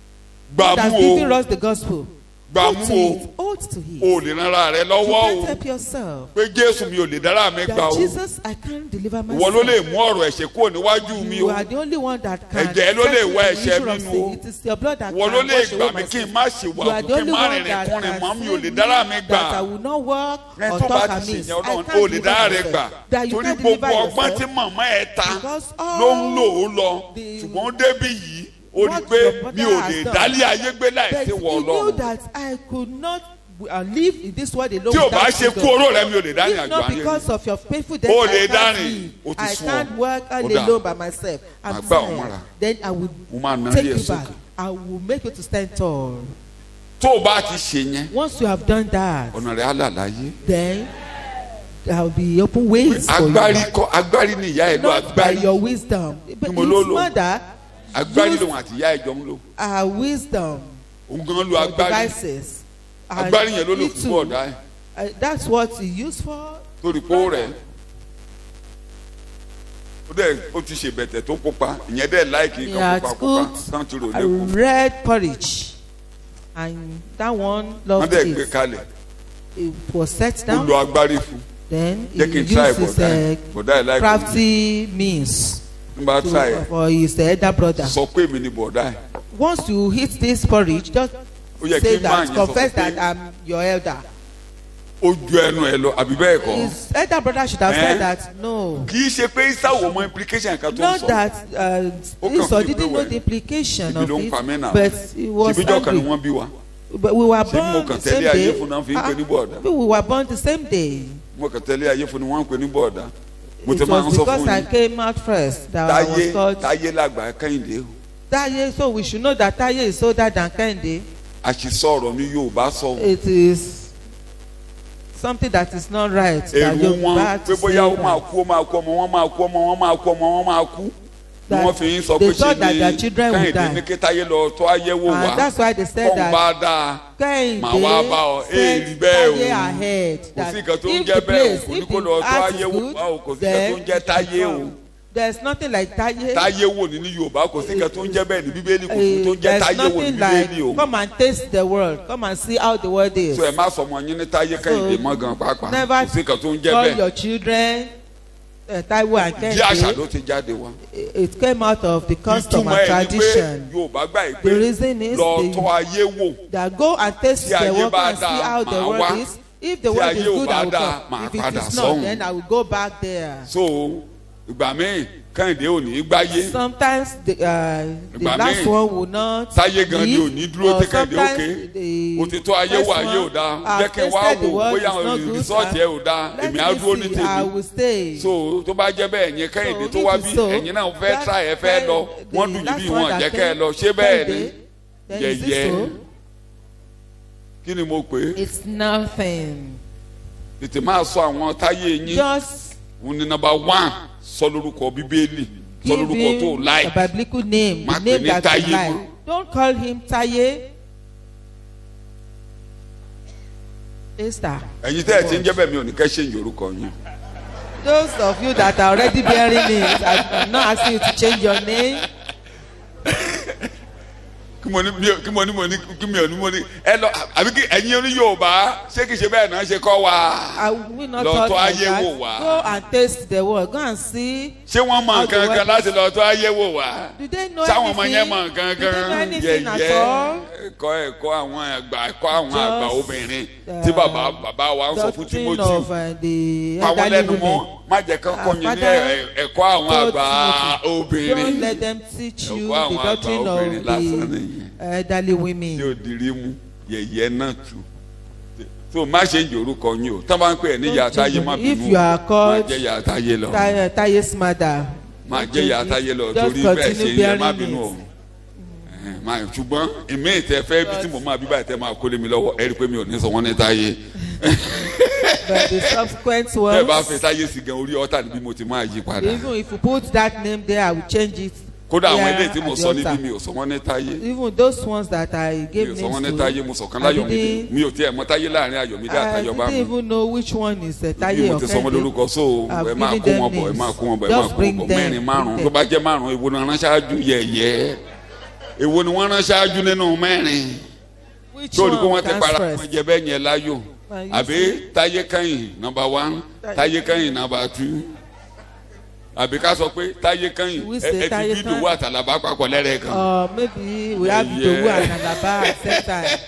God has gbàmú given o us the gospel. gbàmú Hold to o it. Hold to it. o lè rárá rẹ You lọ́wọ́ can't o help yourself. pé jésù mi ò lè dára mi gbà That o Jesus, I can't deliver ìwọ ló lè myself. mú ọ̀rọ̀ ẹ̀ṣẹ̀ kúrò níwájú mi You o are the only one that can. Ẹ̀jẹ̀ ló lè settle wá the ẹ̀ṣẹ̀ issue of mi nù sin. o. It is your blood that ìwọ can ló lè wash gbà away mí my kí n sin. má ṣe wà You are kí the n only má one rìnrìn that kúnrin can mọ́ mi ò save lè me, dára mi gbà that I will not walk ẹ or tó bá talk ti amiss. ṣèyàn I ọlọ́run can't o lè dára rẹ deliver gbà myself. That you torí can't gbogbo deliver ọgbọ́n tí yourself. màmá ẹ ta Because ló ń lò ó lọ the- ṣùgbọ́n débí yìí ó rí i what pé your mother mi ò has lè done. dálé ayé gbé But láìsí he wọ knew ọlọ́run that I could not uh, live in this world alone tí ò bá without ṣe you, kú God. oró rẹ mi ò lè dá ní If àjò not ayé mi because of your painful death, O I lè can't dárìn, live. o ti I sún can't ọ. work all Ó dáa. alone by myself. I'm Màá gbá ọ tired. mọ́ra. Then I will mo máa na take rí ẹ you back. sókè I will make you to stand tall. tó o bá ti ṣe yẹn Once you have done that, ọ̀nà rẹ̀ á là láyé then there will be open ways for agbárí you. kọ́ agbárí ni ìyá ẹ̀ lọ Not by agbárí your wisdom. But mo ló his lò. mother agbárí used lòun àti ìyá ẹ̀ jọ ń lò her wisdom òun gan lo or agbárí devices. And agbárí yẹn ló lò he fún too, bọ̀dá ẹ̀ uh, that's what he used for. torí pé ó rẹ̀ ó dẹ̀ ó ti ṣe bẹ̀tẹ̀ tó pupa ìyẹn dẹ̀ láìkì He kan had pupa pupa cooked tán ti rò a lẹ́kọ̀ọ́ red porridge and that one wọ́n loved dẹ̀ gbé it. kalẹ̀ It was set ó down. lo agbárí fún Then he jẹ́ kí n try used his bọ̀dá ẹ̀ uh, bọ̀dá ẹ̀ láìkì crafty means n bá try to, ẹ̀ for his elder brother. sọ pé èmi ni bọ̀dá ẹ̀ Once you hit this porridge, just ó yẹ say kí n máa that, yẹn sọ confess pé that I'm your elder. ó ju ẹnu ẹ lọ àbí bẹ́ẹ̀ kọ́ His elder brother should have Eh? said that no. kì í ṣe pé sáwọ mọ implication kan tó ń Not sọ that uh, Ó kàn Esau fi didn't pé know wẹ̀. the implication ibi of ló ń pa mí it, náà but he was ṣèbíjọ́ kan ni angry. wọ́n bí wa But we were Ṣé mo born kàn the same tẹ̀lé ayé day. fún náà fi ń Ah, pè ní bọ̀dá? we were born the same day. mo kàn tẹ́lẹ̀ ayé fún ni wọ́n ń pè ní bọ̀dá mo ti It máa ń was sọ because fún I yín came out first that I táyé was called táyé làgbà kẹ́hìndé o Taye. So we should know that Taye is older than Kende. àṣìṣọ ọ̀rọ̀ ní yorùbá sọ o. It is something that is not right. that èrò wọn Yoruba pé to bóyá say ó máa that. kú ó máa kú ọmọ wọn máa kú ọmọ wọn máa kú ọmọ wọn máa kú ni That wọ́n fi ń sọ they pé ṣe thought that their ni children would kẹ́hìndé die. ní kí táyé lọ tó ayé wò wá And that's why they said kọ́ń that bá dáa Kehinde Màá wá bá ọ, said èèrí bẹ́ẹ̀ o. Taye ahead. kò That sí nǹkan tó ń if jẹ́ the bẹ́ẹ̀ o place, kò ní if kó lọ the tó art ayé is wò good, wá o kò sí nǹkan tó then ń jẹ́ táyé o there's nothing like Taye. táyé wò ní ní yorùbá kò sí nǹkan tó ń jẹ́ bẹ́ẹ̀ ní bíbélì kò sí Uh, tó ń jẹ́ there's táyé wò ní nothing bíbélì o like come and taste the world come and see how the world is so ẹ má sọ ọmọ yín ní táyé kẹ́hìndé mọ́ gan pàápàá never kò sí nǹkan tó ń jẹ́ call bẹ́ẹ̀ your children uh, Taiwo and bí àṣà Kehinde ló ti jáde wá it came out of the custom ìtumọ̀ and ẹ̀ ni pé tradition yorùbá gbà yìí The pé reason is lọ the- tọ́ ayé wò that go and taste Tí the ayé world bá and see dáa, how the màá world wá. is if the Tí world is ayé ò good bá I will dáa, come màá if it padà is not sọ́hùn. then I will go back there. so ìgbà míì kẹ́hìndé ò ní í gbáyé sometimes the uh, the Ìgbà last míì, one will not táyé gan ni live, ò ní dúró or tí Kẹ́hìndé ó ké. sometimes the òtítọ́ ayé first wà ayé ò one dáa have jẹ́ kí n wá tasted the wò world bóyá is not good, rìsọ́ọ̀tì ẹ̀ ò dáa let èmi á me dúró ní see, I tèmi will stay. so tó bá jẹ́ bẹ́ẹ̀ yẹn kẹ́hìndé So tó if wá it's bí so, ẹ̀yin náà fẹ́ that tra ẹ̀ fẹ́ lọ the wọ́n dùn jù last bí one wọn that jẹ́ kẹ́ ẹ came, lọ ṣé bẹ́ẹ̀ ni Kehinde, then is it yẹ̀yẹ́ so? kí ni mo pè é It's nothing. tètè máa sọ àwọn táyé yín Just òun ni number one sọ lórúkọ bíbélì sọ Give lórúkọ tó him láì a biblical name, Má the pè name ní that you Táyé like. mọ́. Don't call him Taye. Esther. ẹ̀yin tẹ́ ẹ̀ ti ń jẹ́ bẹ́ẹ̀ mi ò ní kẹ́ ṣe ń yorùkọ yín Those of you that are already bearing names, I'm not asking you to change your name. kí mo ní mi ò- kí mo ní mo ní kí mi ò ní mo ní ẹ lọ àbí kí ẹ̀yin oní yorùbá ṣé kì í ṣe bẹ́ẹ̀ náà ṣe kọ́ wa I will not Lọ talk tọ́ like ayé that. wò wá. Go and taste the word. Go and see. ṣé wọ́n mọ How the nǹkan kan word láti lọ tó ayé wò wá Do they know sáwọn ọmọ anything? yẹn mọ nǹkan Do they know kan anything at yẹ̀yẹ́ all? ẹ̀kọ́ ẹ̀kọ́ àwọn àgbà ẹ̀kọ́ àwọn Just, àgbà obìnrin uh, tí bàbá bàbá wa ń sọ fún Doctrine timothy of uh, the pàwọn elderly lẹ́nu mọ́ women. má jẹ́ kán Our kọ́ yín ní father ẹ̀- ẹ̀kọ́ àwọn told àgbà Timothy, obìnrin Don't let them teach you Ẹ̀kọ́ the àwọn doctrine àgbà obìnrin of lásán the nìyẹn. elderly women. tí ò dirí mú yẹ̀yẹ́ náà tù tó má ṣe ń jòrúkọ yín o tán bá ń pè é ní Don't yàtá yé change má your- if bínú you are má called jẹ́ yàtá yé lọ Taye Taye's mother. má Don't jẹ́ change yàtá it. yé lọ Just torí bẹ́ẹ̀ ṣe continue yẹ má bearing bínú o it. Ẹ̀hẹ̀n, má- ṣùgbọ́n èmi ìtẹ́ fẹ́ bí tí mo máa bí báyìí tẹ́ máa kólé mi lọ́wọ́ ẹ rí i pé mi ò ní sọ wọ́n ní táyé But the subsequent tẹ́ ẹ bá fẹ́ ones, táyé sí gan orí ọ́tà níbí mo ti máa yí padà even if you put that name there, I will change it. kódà àwọn here ilé tí mo at the sọ níbí altar. mi ò sọ wọ́n ní táyé Even those ones that I mi gave ò sọ wọ́n names ní to, táyé mo sọ kan I láyọ̀mídé didn't, mi ò tiẹ̀ mọ táyé láàrin ayọ̀mídé I àtayọ̀bá didn't mi even know which one is uh, bí Taye mo or ti sọ wọn Kehinde. lórúkọ so I've ẹ máa given kó them wọn bọ̀ ẹ names. máa kó wọn bọ̀ ẹ Just máa kó wọn bring bọ̀ them, mẹ́rin márùn bring tó bá jẹ́ márùn èwo ni wọ́n rán ṣáájú yẹ̀yẹ́ èwo ni wọ́n rán ṣáájú nínú mẹ́rin Which tó rí pé one wọ́n ti comes para first? wọn jẹ bẹ́ẹ̀ yẹn láyò Well, you àbí táyé kẹ́yìn nọmba one táyé kẹ́yìn nọmba two àbí ká sọ pé táyé kẹ́yìn We ẹ say ẹ ti Táyé bí Kẹ́yìn. ìdòwú àtàlàbà papọ̀ lẹ́rẹ̀ẹ́ kan. Or maybe we have Yeah. Idowu and Alaba at the same time.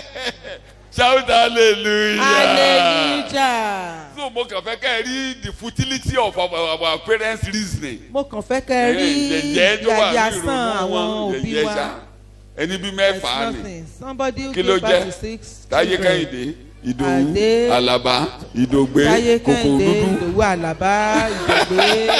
shout hallelujah. Hallelujah. so mo kàn fẹ́ kẹ́ ẹ rí the futility of our, our parents reasoning. Mo kàn fẹ́ kẹ́ ẹ rí yẹ̀yẹ́ tó wà ní yàyà ìrònú sàn àwọn wọn òbí yẹ̀yẹ́ wa. ṣá ẹni bí It's mẹ́fà ni nothing. Somebody who Kí ló gave birth jẹ́? to six táyé children. kẹ́hìndé ìdòwú Adé, àlàbá ìdògbé Táyé kòkò Kẹ́hìndé, dúdú Ìdòwú Àlàbá, Ìdògbé.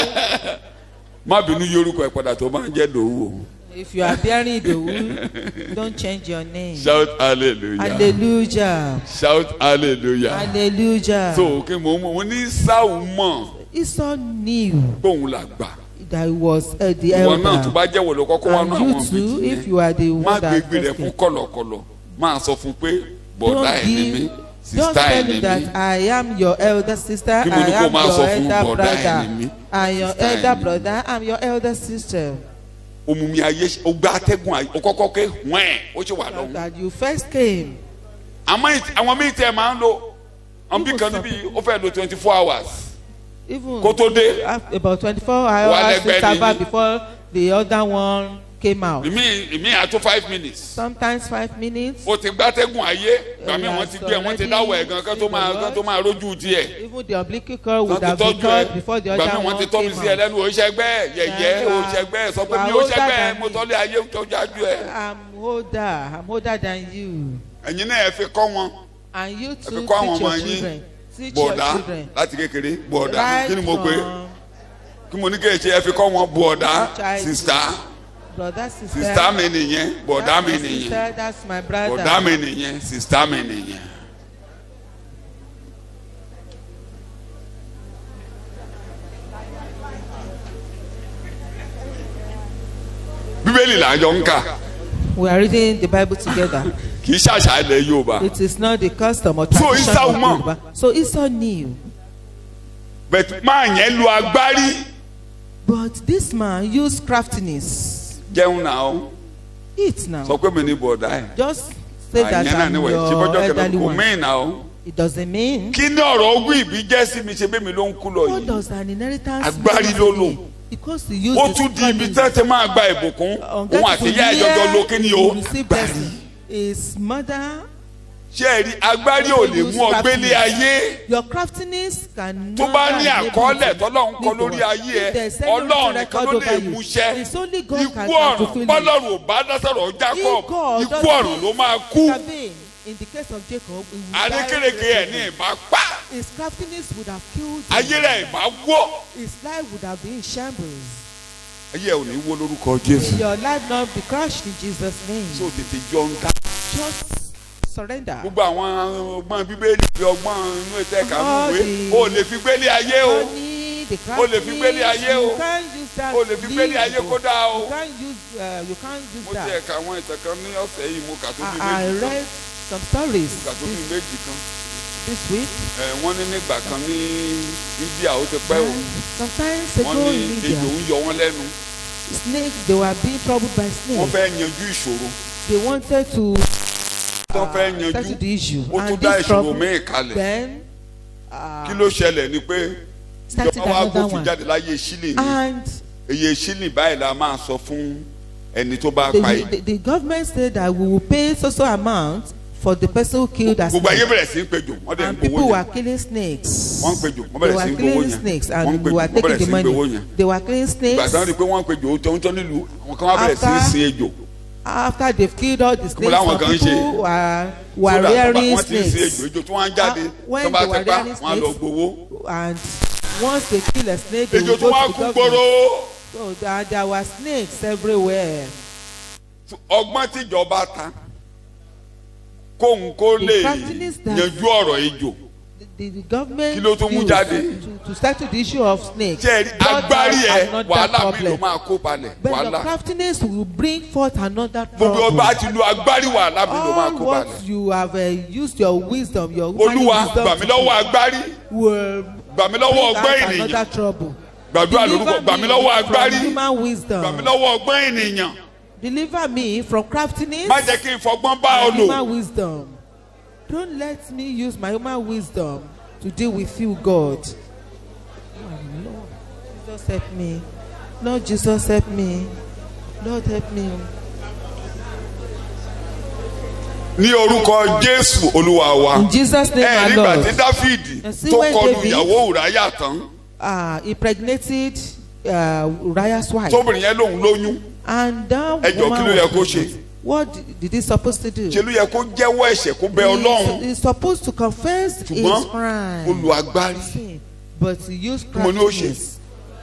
má bínú yorùkọ ẹ padà tó máa ń jẹ́ dòwú o If you are bearing Ìdòwú, don't change your name. shout hallelujah Hallelujah. shout hallelujah Hallelujah. so kí mo mo ní sáwù mọ̀ Esau knew bóun là gbà that he was uh, the ìwọ náà tó elder. bá jẹ́ wọ̀lọ́ kọ́kọ́ wá And náà you àwọn too, méjì if yẹn you are the má one that gbégbé rẹ fún first kọ̀lọ̀kọ̀lọ̀ máa sọ fún pé bọ̀dá don't ẹ̀ ni mí give don't sista ẹ̀ tell ni him mí that I am your elder sister Kí mo I ní kó am máa your sọ fún elder bọ̀dá ẹ̀ brother ni mí, I am your sista ẹ̀ elder ni mí. brother I am your elder sister omumi ayé ó gbá atẹ́gùn ayé ó kọ́kọ́ ké wẹ́ẹ̀ ó ṣe wà lọ́hùn that you first came àmọ́ ìt- àwọn míì tẹ̀ máa ń lo àwọn bí kan níbi ó fẹ́ lo twenty four hours even kó tó dé af- about twenty-four Wà hours lẹ́gbẹ̀ẹ́ interval ni. before the other one came out ìmí ìmí àtó five minutes sometimes five minutes ó ti gbá atẹ́gùn ayé gbàmí Yeah, wọ́n ti so gbé wọ́n ti already dáwọ̀ ẹ̀ gan kán tó máa in the kán tó máa rójú tiẹ̀ even the umbilical cord wọ́n would ti have been tọ́jú ẹ̀ cut before the other gbàmí wọ́n one ti tọ́ mi came sí ẹ out lẹ́nu òṣègbè yẹ̀yẹ́ Yeah, òṣègbè sọ pé you mi are older òṣègbè than mo me. tọ́lé ayé tó jájú ẹ̀ I'm older I'm older than you ẹ̀yin náà ẹ fi kọ́ wọn and you ẹ too fi kọ́ àwọn teach ọmọ your yín children teach your bọ̀dá children láti kékeré bọ̀dá right kí ni mo pè é from kí mo ní kí ẹ ṣe ẹ fi kọ́ wọn bọ̀dá Child. sista brother sister sista mi nìyẹn bọ̀dá that's mi my nìyẹn sister that's my brother bọ̀dá mi nìyẹn sista mi nìyẹn. bíbélì là ń jọ ń kà we are reading the bible together kì í ṣàṣà ilẹ̀ yorùbá it is not the custom or So tradition Esau of mọ̀. Yoruba so Esau knew bẹ̀tù máa yẹn lu agbárí but this man used craftiness jẹun náà ó eat now sọ pé mi ní bọ̀dá ẹ̀ just say that àyẹn náà I'm níwẹ̀ ṣe your bọ́jọ́ kẹlẹ́ elderly kò one mẹ́rin náà ó. it doesn't mean kí ní ọ̀rọ̀ ogún ìbí jẹ́ sí mi ṣe bẹ́ẹ̀ mi ló ń kú lọ what yìí does an inheritance Agbárí mean ló to lò. me? because he used ó his tún di ibi cunning. tí wọ́n ti máa gba ìbùkún On òun that àti ìyá to ìjọjọ hear ló kí ni o he received blessing. his mother ṣé ẹ rí agbárí ò lè mú ọgbẹ́lé ayé your craftiness can tó bá ní àkọọ́lẹ̀ tọ́lọ́run kọ lórí ayé ẹ ọlọ́run nìkan ló lè mú iṣẹ́ ikú ọ̀run bọ́lọ́run ò bá dásọ̀rọ̀ Jacob ikú ọ̀run ló máa kú in the case of Jacob he would adékèrèké die ẹ̀ ní ìbá pa his craftiness would have killed him ayé rẹ̀ ìbá wọ́ his life would have been in shambles ayé ẹ̀ ò ní wó lórúkọ Jésù may your life not be crushed in Jesus name tó tètè jọ ń dá just surrender gbogbo àwọn ọgbọ́n bíbélì fi ọgbọ́n inú ètò ẹ̀ka All mú ìwé the- o lè fi gbélé ayé o money the O lè fi gbélé ayé o. you can't use that o lè fi gbélé live ayé kó dáa o. you can't use uh, you can't use mo ti that ẹ̀ka àwọn ìtàn kan ní ọ̀sẹ̀ yìí mo kà tó bí I, I méjì kan read some stories mo kà tó bí this, méjì kan this week ẹ̀ wọ́n ní nígbà kan ní India ó ti pẹ́ o and sometimes wọ́n ago ní in ejò India ń yọ wọ́n lẹ́nu snakes they were being troubled by wọ́n snakes fẹ́ yanjú ìṣòro they wanted to tó fẹ́ settle yanjú the issue ó tún and dá this ìṣòro trouble míì kalẹ̀ then uh, kí ló ṣẹlẹ̀ ni pé started ìjọba wa another gbófin one. jáde láyé sílẹ̀ ni and iye sílẹ̀ báyìí la máa sọ fún ẹni tó bá the, pa yìí the, the government said that we will pay so so amount for the person who killed that gbogbo ayé snake bẹ̀rẹ̀ sí í pejò wọ́n dẹ̀ ń and gbowó people were yẹn killing snakes wọ́n ń pejò wọ́n they bẹ̀rẹ̀ sí were í gbowó killing yẹn snakes wọ́n ń and we pejò were wọ́n bẹ̀rẹ̀ taking sí the í gbowó money yẹn they were killing ìgbà tí wọ́n rí snakes i pé wọ́n ń pejò tó ń tọ́ nílùú àwọn kan wá bẹ̀rẹ̀ sí í After- sin ejò after they killed all the snakes làwọn some kan ń ṣe? people were were So that rearing wọ́n ti ń sin ejò snakes ejò tí wọ́n á jáde Ah, when tó bá they ti were pa rearing wọ́n á lọ snakes, gbowó and once they kill a snake they ejò will tí wọ́n á go kú to the gbòòrò government so there, there were snakes everywhere ọgbọ́n tíjọba ta kóhun kó lè craftiness that- yanjú ọ̀rọ̀ ejò the, the government Kí ló tún mú used jáde? to, to settle the issue of snakes ṣe rí brought agbárí out ẹ another wàhálà mi ló problem. máa kó balẹ̀ But the wàhálà craftiness will bring forth another gbogbo problem. ọba ti lu agbárí wàhálà mi ló máa All kó what balẹ̀ you have uh, used your wisdom, your human olúwa wisdom gbà mí lọ́wọ́ agbárí will gbà mí lọ́wọ́ bring ọgbọ́n out ènìyàn another trouble. gbàdúrà lórúkọ gbà mí lọ́wọ́ from agbárí human gbà mí wisdom. lọ́wọ́ ọgbọ́n ènìyàn Deliver me from craftiness má jẹ́ kí n fọgbọ́n bá ọ and lò human wisdom. Don't let me use my human wisdom to deal with you, God. Oh, Lord, Jesus help me. Lord Jesus help me. Lord help me. ní orúkọ jésù olúwa wa In Jesus' name, ẹ my nígbà Lord. tí dáfídì And see tó when kọlu David- ìyàwó ùráyà tán uh, impregnated uh, Uriah's wife. tóbìnrin yẹn lòun lóyún and that Ẹ jọ̀ọ́, woman kí ló yẹ was kó ṣe? pregnant. what did- did he supposed to do? ṣe ló yẹ kó jẹ́wọ́ ẹ̀ṣẹ̀ kó bẹ He- ọlọ́run he's supposed to confess his ṣùgbọ́n crime. olùagbárí sin, but he used Kí mo ní ó ṣe? craftiness.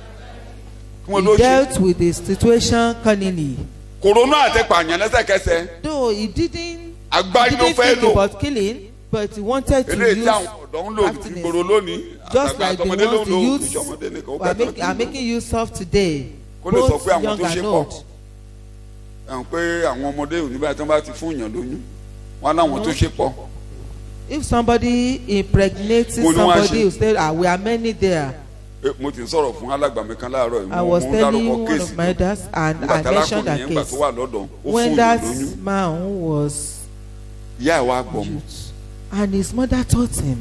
kí wọ́n He ló ṣe dealt with the situation cunningly. kòrónà àti pààyàn lẹ́sẹ̀kẹsẹ̀ Though he didn't, agbárí he ló didn't fẹ́ think lò about killing, but he wanted to eléyìí tí use àwọn ọ̀dọ́ ń lò craftiness. gbòòrò lónìí Just àtàgbà like the àtọmọdé ló ones ń lò the youths ìṣọmọdé nìkan ó are, bẹ̀rẹ̀ make, are making use of today, Kó lè sọ both pé àwọn young tó ṣe and pọ̀. old. ẹ̀hún pé àwọn ọmọdé òní báyìí tí wọ́n bá ti fún yàn lóyún wọn láwọn tó ṣe pọ̀ If somebody impregnates Mo ní wọ́n á somebody, ṣe. you say, ah, we are many there. Eh, mo ti ń sọ̀rọ̀ fún alàgbàmí kan láàárọ̀ yìí I mo was mo ń telling dárúkọ one kéèsì of my elders, and nígbà I tí mentioned arákùnrin that yẹn gbà case. tó wà lọ́dọ̀ ó fún when yàn that lóyún man was ìyá ẹ̀ wá gbọ́ mu and his mother taught him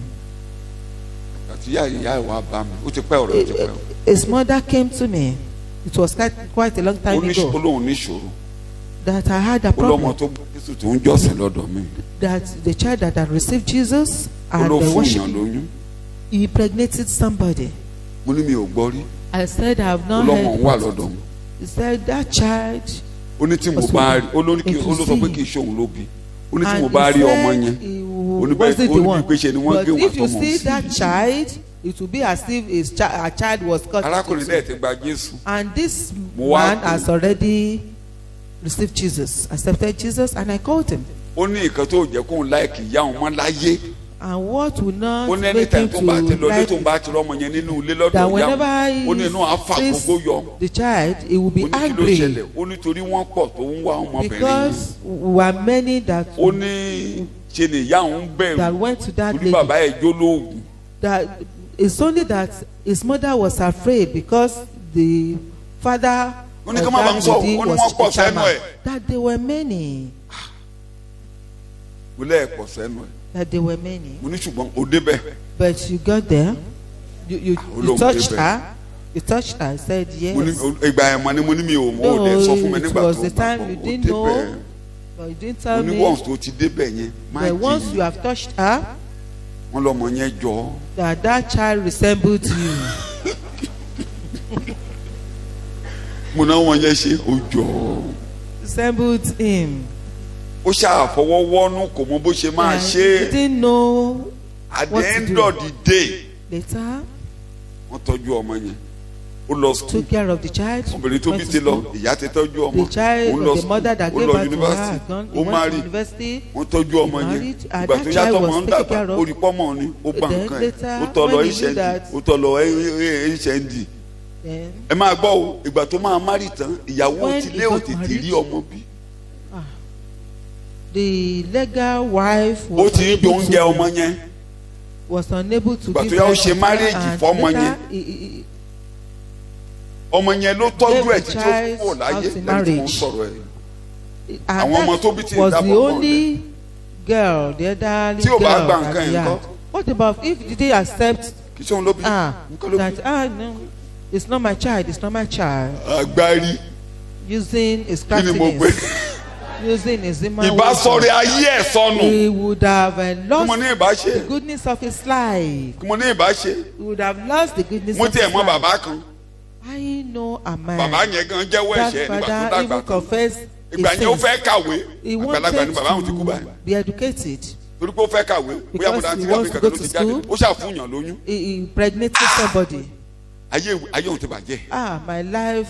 àti ìyá ìyá ẹ̀ wá bá mi ó ti pẹ́ ọ̀rọ̀ ó ti pẹ́ o. his mother came to me it was quite, quite a long ó time ní ago olóhùn níṣòro that I had a ó lọ́mọ problem tó gbọ́ jésù tó ń jọ́sìn lọ́dọ̀ mi that the child that had received Jesus ó and ló the fún worship yàn lóyún he impregnated somebody mo ní mi ò gbọ́ rí I said I have ó not lọ́mọ heard ń wà about lọ́dọ̀ it. mi he said that child ó ní tí mo bá rí ó ló ní kí ó ló sọ pé kì í ṣòun ló bí ó ní tí mo and bá he rí ọmọ said yẹn he ó ní bẹ́ẹ̀ wasn't ó the ní one pé ṣe ni wọ́n but gé wọn if you àtọmọ see sí that child it will be as if his chi a child was cut arákùnrin into náà ti gba jésù And this Mo wá man pè- has already received Jesus, accepted Jesus, and I called him. ó ní nǹkan tó jẹ́ kóun láìkì ìyá òun mọ́ láyé And what will not ó ní make anytime him tó bá ti to lọ ilé like tó bá ti rọmọ yẹn nínú ilé lọ́dọ̀ that ìyá whenever òun ó ní inú àáfà he gbogbo yọ sees the child, he will ó be ní kí ló angry ṣẹlẹ̀ ó ní torí wọ́n pọ̀ tó ń wá ọmọbìnrin yìí because we are many that ó ní ṣe ni ìyá òun that bẹ̀rù went to that torí bàbá lady. ẹ̀ jó lóògùn That it's only that his mother was afraid because the father Ó ní of ká má bàa ń that sọ, lady ó ní was wọ́n pọ̀ a chairman. sẹ́nu ẹ̀. That there were many. mo lẹ́ẹ̀pọ̀ sẹ́nu ẹ̀ That there were many. mo ní ṣùgbọ́n ó débẹ̀ But you got there, you you, you Olóhùn touched débẹ̀. her, you touched her, said mo ní yes. ìgbà ẹ̀ mọ́ ni mo ní mi ò mọ̀ ó No, dẹ̀ sọ fún mi it nígbà was tó the time gbàgbọ́ you ó didn't know. débẹ̀ But you didn't mo tell ní me. once tó ti débẹ̀ yẹn má But once jì you have touched her, wọ́n lọ́mọ yẹn jọ ọ́. that that child resembled you. mo náà wọn yẹn ṣe ó jọ ọ́. resembled him. ó ṣàfọwọ́wọ́nú kò mọ bó ṣe máa And ṣe he didn't know at the what to end do. of the day later. wọ́n tọ́jú ọmọ yẹn ó lọ school took care of the child. obìnrin tó bí went to ti lọ school. ìyá ti tọ́jú ọmọ The child, òun lọ the mother that ó gave lọ birth to her, yunifásitì had gone, he ó went máa to rí university. wọ́n tọ́jú ọmọ he yẹn married, and ìgbà that tó yá child tọmọ was ń taken dàgbà care of. ó rí pọ́mọ ni ó bá Then nǹkan ẹ̀ later, ó tọ́ lọ when he knew hnd that- ó tọ́ lọ hnd Then ẹ máa gbọ́ o ìgbà tó máa márì tán ìyàwó When ti he lé got òtítì married, rí ọmọ bí the legal wife ó was ti ń jẹ unable oúnjẹ to ọmọ yẹn was unable to Ìgbà give tó yá ó birth ṣe to marriage her and fọ́mọ later yẹn. he- he- he ọmọ yẹn ló tọ́jú Gave ẹ̀ the títí ó child kúrò láyé out in lẹ́yìn tí mo ń marriage. sọ̀rọ̀ ẹ̀ and Àwọn ọmọ that tó bí tí ì was the dábọ̀ mọ́ only girl the elderly Tí ò bá girl gba that nǹkan he yẹn had kọ́? what about if did they accept kì í ṣe òun ló bí ah nǹkan ló bí that ah no it's not my child it's not my child agbárí using his kí ni mo gbé craftiness using his human ìbá wisdom. sọ̀rọ̀ ayé ẹ̀ sọnù he would have uh, kí mo lost ní ìbá ṣe the goodness of his life kí mo ní ìbá ṣe he would have lost the goodness mo of tiẹ̀ his mọ life bàbá kan I know a man bàbá yẹn gan jẹ́wọ́ that ẹ̀ṣẹ̀ nígbà tó father dàgbà even tán confessed ìgbà his yẹn ó sins fẹ́ kàwé he àgbàlagbà ni wanted bàbá àwọn ti kú báyìí to be educated torí pé ó fẹ́ kàwé bóyá mo Because dáa he tí wants àbí to kankan go ló ti to jáde school. ó ṣàfùyàn lóyún he he impregnated somebody ayé ayé òun ti bàjẹ́ ah my life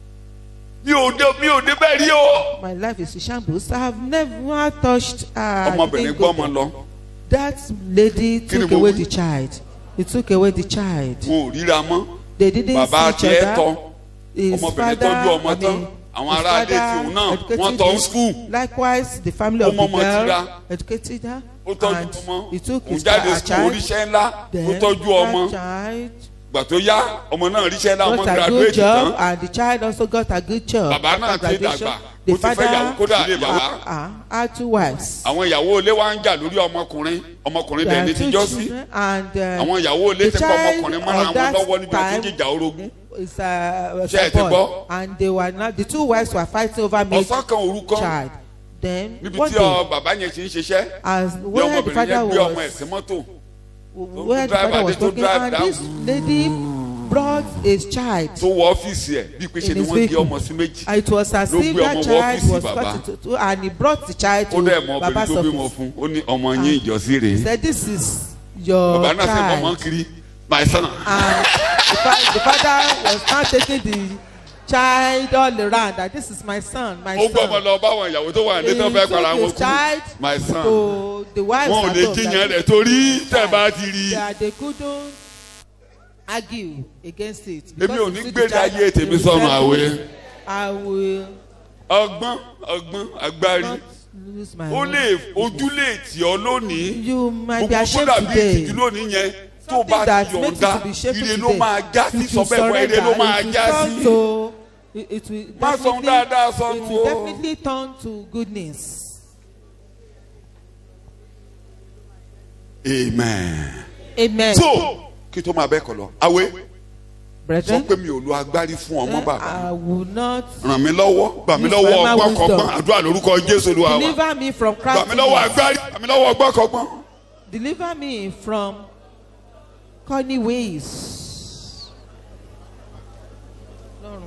mi ò dé mi ò dé bẹ́ẹ̀ rí o my life is a shambles I have never touched ah ọmọbìnrin gbọ́ ọmọ lọ that lady Kí ni took mo away wí? the child he took away the child wọn ò ríra mọ́ they didn't bàbá see each tiẹ̀ tọ́ other his ọmọbìnrin father tọ́jú ọmọ I tán mean àwọn his ará ilé father tí òun náà educated wọ́n tọ́ ń him. skul likewise the family of Ó the mọ́mọ́ tira. girl educated her ó tọ́jú and ọmọ he took òun his jáde her skul child oríṣẹ́ ńlá ó then tọ́jú ọmọ that child gbà tó yá ọmọ náà ríṣẹ́ ńlá ọmọ got a good graduate job tán and the child also got a good job Bàbá náà after ti graduation dàgbà. the Ó ti fẹ́ ìyàwó kódà father ilé bàbá. ah, ah, had two wives àwọn ìyàwó ilé wa ń jà lórí ọmọkùnrin ọmọkùnrin There dẹ̀ are ní two tíjọ́ sí children and uh, àwọn ìyàwó ilé the ti pa child ọmọkùnrin of mọ́ra wọn that lọ́wọ́ níbi àti time jíjà orogún is a, was Ṣé ẹ a ti boy gbọ́? and they were now the two wives were fighting over me ọ̀sán kan òru kan child then níbi one tí ọ day bàbá yẹn ti ń ṣiṣẹ́ as bí where the ọmọbìnrin father yẹn gbé ọmọ ẹ̀ was sí mọ́tò where the drive father was adé tó talking drive and down. this lady brought his child tó wọ ọ́fíìsì ẹ̀ bí pé ṣe In ni his wọ́n gé vehicle. ọmọ sí méjì and it was as Ló if gbé that ọmọ wọ child ọ́fíìsì was bàbá. cut into two and he brought the child ó dẹ̀ mọ to obìnrin baba's tó bímọ office fún ó ní ọmọ yín ìjọsí rèé he said this is your bàbá náà sì mọ̀ mọ́ child kiri my son and the, fa the father was now taking the child all around that this is my son my ó gbọ́ ọmọ son lọ báwọn ìyàwó tó wà ní tó he fẹ́ para took wọn his kú child my son to the wives wọn ò at lè home jiyàn that rẹ̀ torí tẹ̀ bá ti rí i. that they couldn't argue against it. èmi ò Because ní you see the gbèrè child, ayé tèmi he will sọnù tell àwẹ̀ you, I will ọgbọ́n ọgbọ́n agbárí not lose my ó own. lè ojú lè tì ọ́ lónìí You might be gbogbo tó ashamed dàbí today. ìtìjú lónìí yẹn tó Something bá that ti makes you yọ̀ǹda to be shameful ire ló today. máa já sí If you sọ bẹ́ẹ̀ fún ire ló surrender, máa it will já turn sí. to- it- it will Má sọ definitely- dáadáa sọnù it will o. definitely turn to goodness. amen. Amen. so kí tó máa bẹ́ẹ̀ kọ́ lọ àwẹ̀ sọ Brethren, pé mi ò lo agbárí fún ọmọ bàbá I will not ràn mí lọ́wọ́ gbà mí Use lọ́wọ́ my ọgbọ́n wisdom. kọ́gbọ́n àdúrà lórúkọ jésù olúwa wa deliver me from gbà mí lọ́wọ́ craftiness. agbárí gbà mí lọ́wọ́ ọgbọ́n kọ́gbọ́n. Deliver me from corny ways. Lọ́run.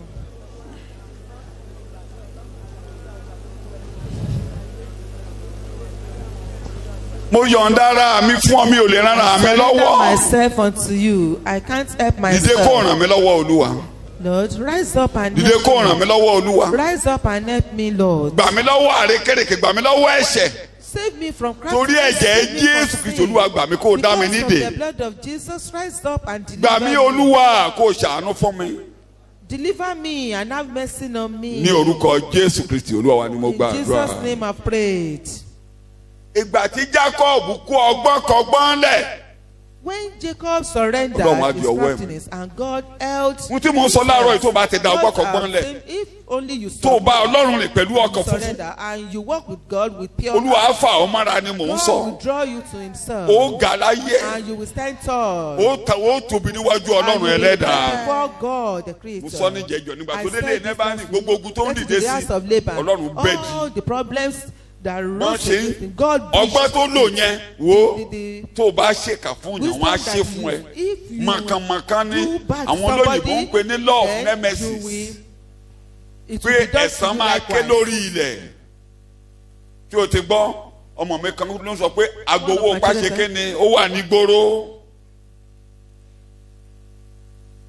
mo yọ̀ǹda ara mi fún ọ mi ò lè rán ara mi Surrender lọ́wọ́ myself unto you. I can't help dìde kó ràn myself. mí lọ́wọ́ olúwa Lord, rise up and dìde help kó ràn me. mí lọ́wọ́ olúwa Rise up and help me, Lord. gbà mí lọ́wọ́ àrékèrèké gbà mí lọ́wọ́ ẹ̀ṣẹ̀ Save me from torí craftiness. ẹ̀jẹ̀ save me from jésù sin. kristu olúwa gbà mí kó o dá mi Because of nídè the blood of Jesus, rise up and gbà deliver mí me. olúwa kó o ṣàánú fún mi Deliver me and have mercy on me. ní orúkọ jésù kristu olúwa wa ni mo In gbà Jesus' àdúrà. name I prayed. ìgbà tí jacob kó ọgbọ́n kọgbọ́n lẹ̀ When Jacob surrendered Ọlọ́run á di his ọwọ́ ẹ̀ mú. craftiness and God held ohun tí mo ń sọ láàárọ̀ yìí tó bá ti da ọgbọ́n God kọgbọ́n has lẹ̀ said, if only you tó o bá ọlọ́run rìn pẹ̀lú ọkàn you funfun surrender and you walk with God with pure olúwa á heart, fà ọ́ mọ́ra ni mò ń God sọ will draw you to himself ó ga láyé and you will stand tall ó ta ó tóbi níwájú and you ọlọ́run will ẹlẹ́dàá stand before God the mo creator. sọ ní jẹjọ nígbà I tó said délé this nẹ́bà ní last gbogbo ogun tó ń week, dìde get to the sí house of Laban. ọlọ́run bẹ́ẹ̀dì all the problems that wọ́n rose ṣe against him God ọgbọ́n tó lò yẹn wo the- the- tó o bá ṣèkà fún yàn wọ́n á ṣe Wisdom fún ẹ that you- if you mọ̀kànmọ̀kàn ní do bad to àwọn olóyìnbó ń somebody, pè ní law of then nemesis you will- it pé will be done to ẹ̀san you máa ké likewise. lórí ilẹ̀ tí o ti gbọ́ ọmọ mi kan ló ń sọ pé agbowó One of my pàṣẹké children ni ó wà ní gbòòrò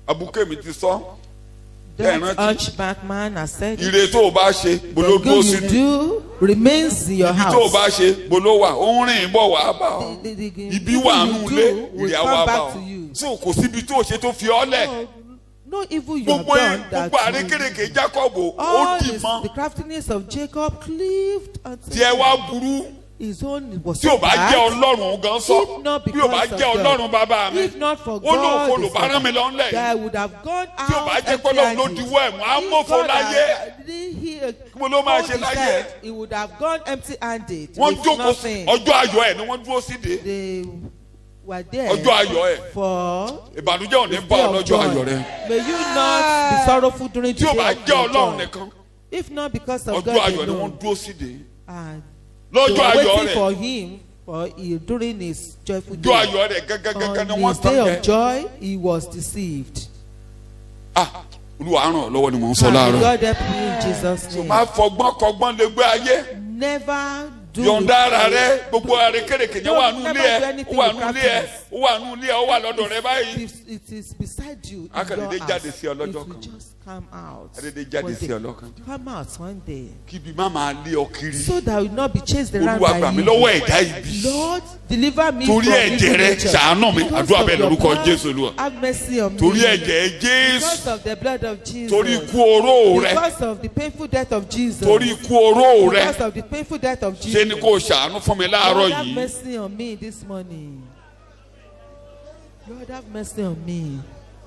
abuké mi ti sọ ẹ That rántí hunchback man has said, ire tó o bá ṣe bolo the dúró good sí you ni do remains in your ibi tó o house. bá ṣe bolo wà ó ń rìn bọ̀ wá bá ọ The- the- the ibi evil wà you nù do lé will ìrìn àwa come bá back ọ to you. so kò síbi tó o ṣe tó fi ọ́ lẹ̀ No, no evil you have gbogbo done that gbogbo will- àrékèrèké Jacob ó all dì this, mọ́ the craftiness of Jacob cleaved until tí ẹ wá burú his own was tí o so bá bad. jẹ́ ọlọ́run òun gan sọ If not bí o bá because jẹ́ of God. ọlọ́run bàbá mi If not for ó lóun kò God, lò the bá rán mi Father, lọ́nlẹ̀ that I would have gone out. tí o bá jẹ́ pé ọlọ́run ló empty-handed. diwọ́ ẹ̀ mọ́ á If mọ̀fọ́ God láyé had- didn't he Kí mo ló máa hold ṣe his láyé? hand, He would have gone empty-handed. wọ́n with jókòó nothing. ọjọ́ ayọ̀ ẹ̀ ni wọ́n dúró síde They were there ọjọ́ ayọ̀ ẹ̀ for ìbànújẹ́ ò ní bá day ọ of lọ́jọ́ joy. ayọ̀ rẹ May you not be sorrowful during tí the o day bá of jẹ́ your ọlọ́run joy. nìkan If not because of ọjọ́ God ayọ̀ ni wọ́n alone. dúró síde And they lọ́jọ́ were ayọ̀ waiting rẹ̀ for him for he, during his joyful ọjọ́ day. ayọ̀ rẹ̀ gẹ́gẹ́gẹ́gẹ́ ni On wọ́n his tán day jẹ of joy, he was deceived. ah olúwa á ràn ọ́ lọ́wọ́ ni mò ń sọ And láàárọ̀ God help me in Jesus' name. máa fọgbọ́n kọgbọ́n lè gbé ayé Never do yọ̀ǹda ara it. rẹ gbogbo àrékèrèké yẹn wà nù Never ilé ẹ do anything ó wà with nù ilé ẹ craftiness. ó wà nù ilé ẹ ó wà lọ́dọ̀ rẹ báyìí It- It is beside you. in Akàndédé your jáde house. sí ọ lọ́jọ́ It will kan. just come out. Akàndédé jáde one sí day. ọ lọ́kàn. Come out one day. kíbi má máa lé ọ kiri So that you will not be chased around olúwa by gbà mí evil. lọ́wọ́ ẹ̀dá ibi Lord, deliver me Torí from ẹ̀jẹ̀ evil rẹ, nature. ṣàánú mi. Because Àdúrà of bẹ́ẹ̀ your lórúkọ blood, Jésù Olúwa. Have mercy on torí me. ẹ̀jẹ̀ jésù Because of the blood of Jesus. torí ikú oró rẹ Because of the painful death of Jesus. torí ikú oró rẹ Because of the painful death of Jesus. ṣe ni kò ṣàánú fún mi láàárọ̀ Lord, have yìí mercy on me this morning. Lord, have mercy on me.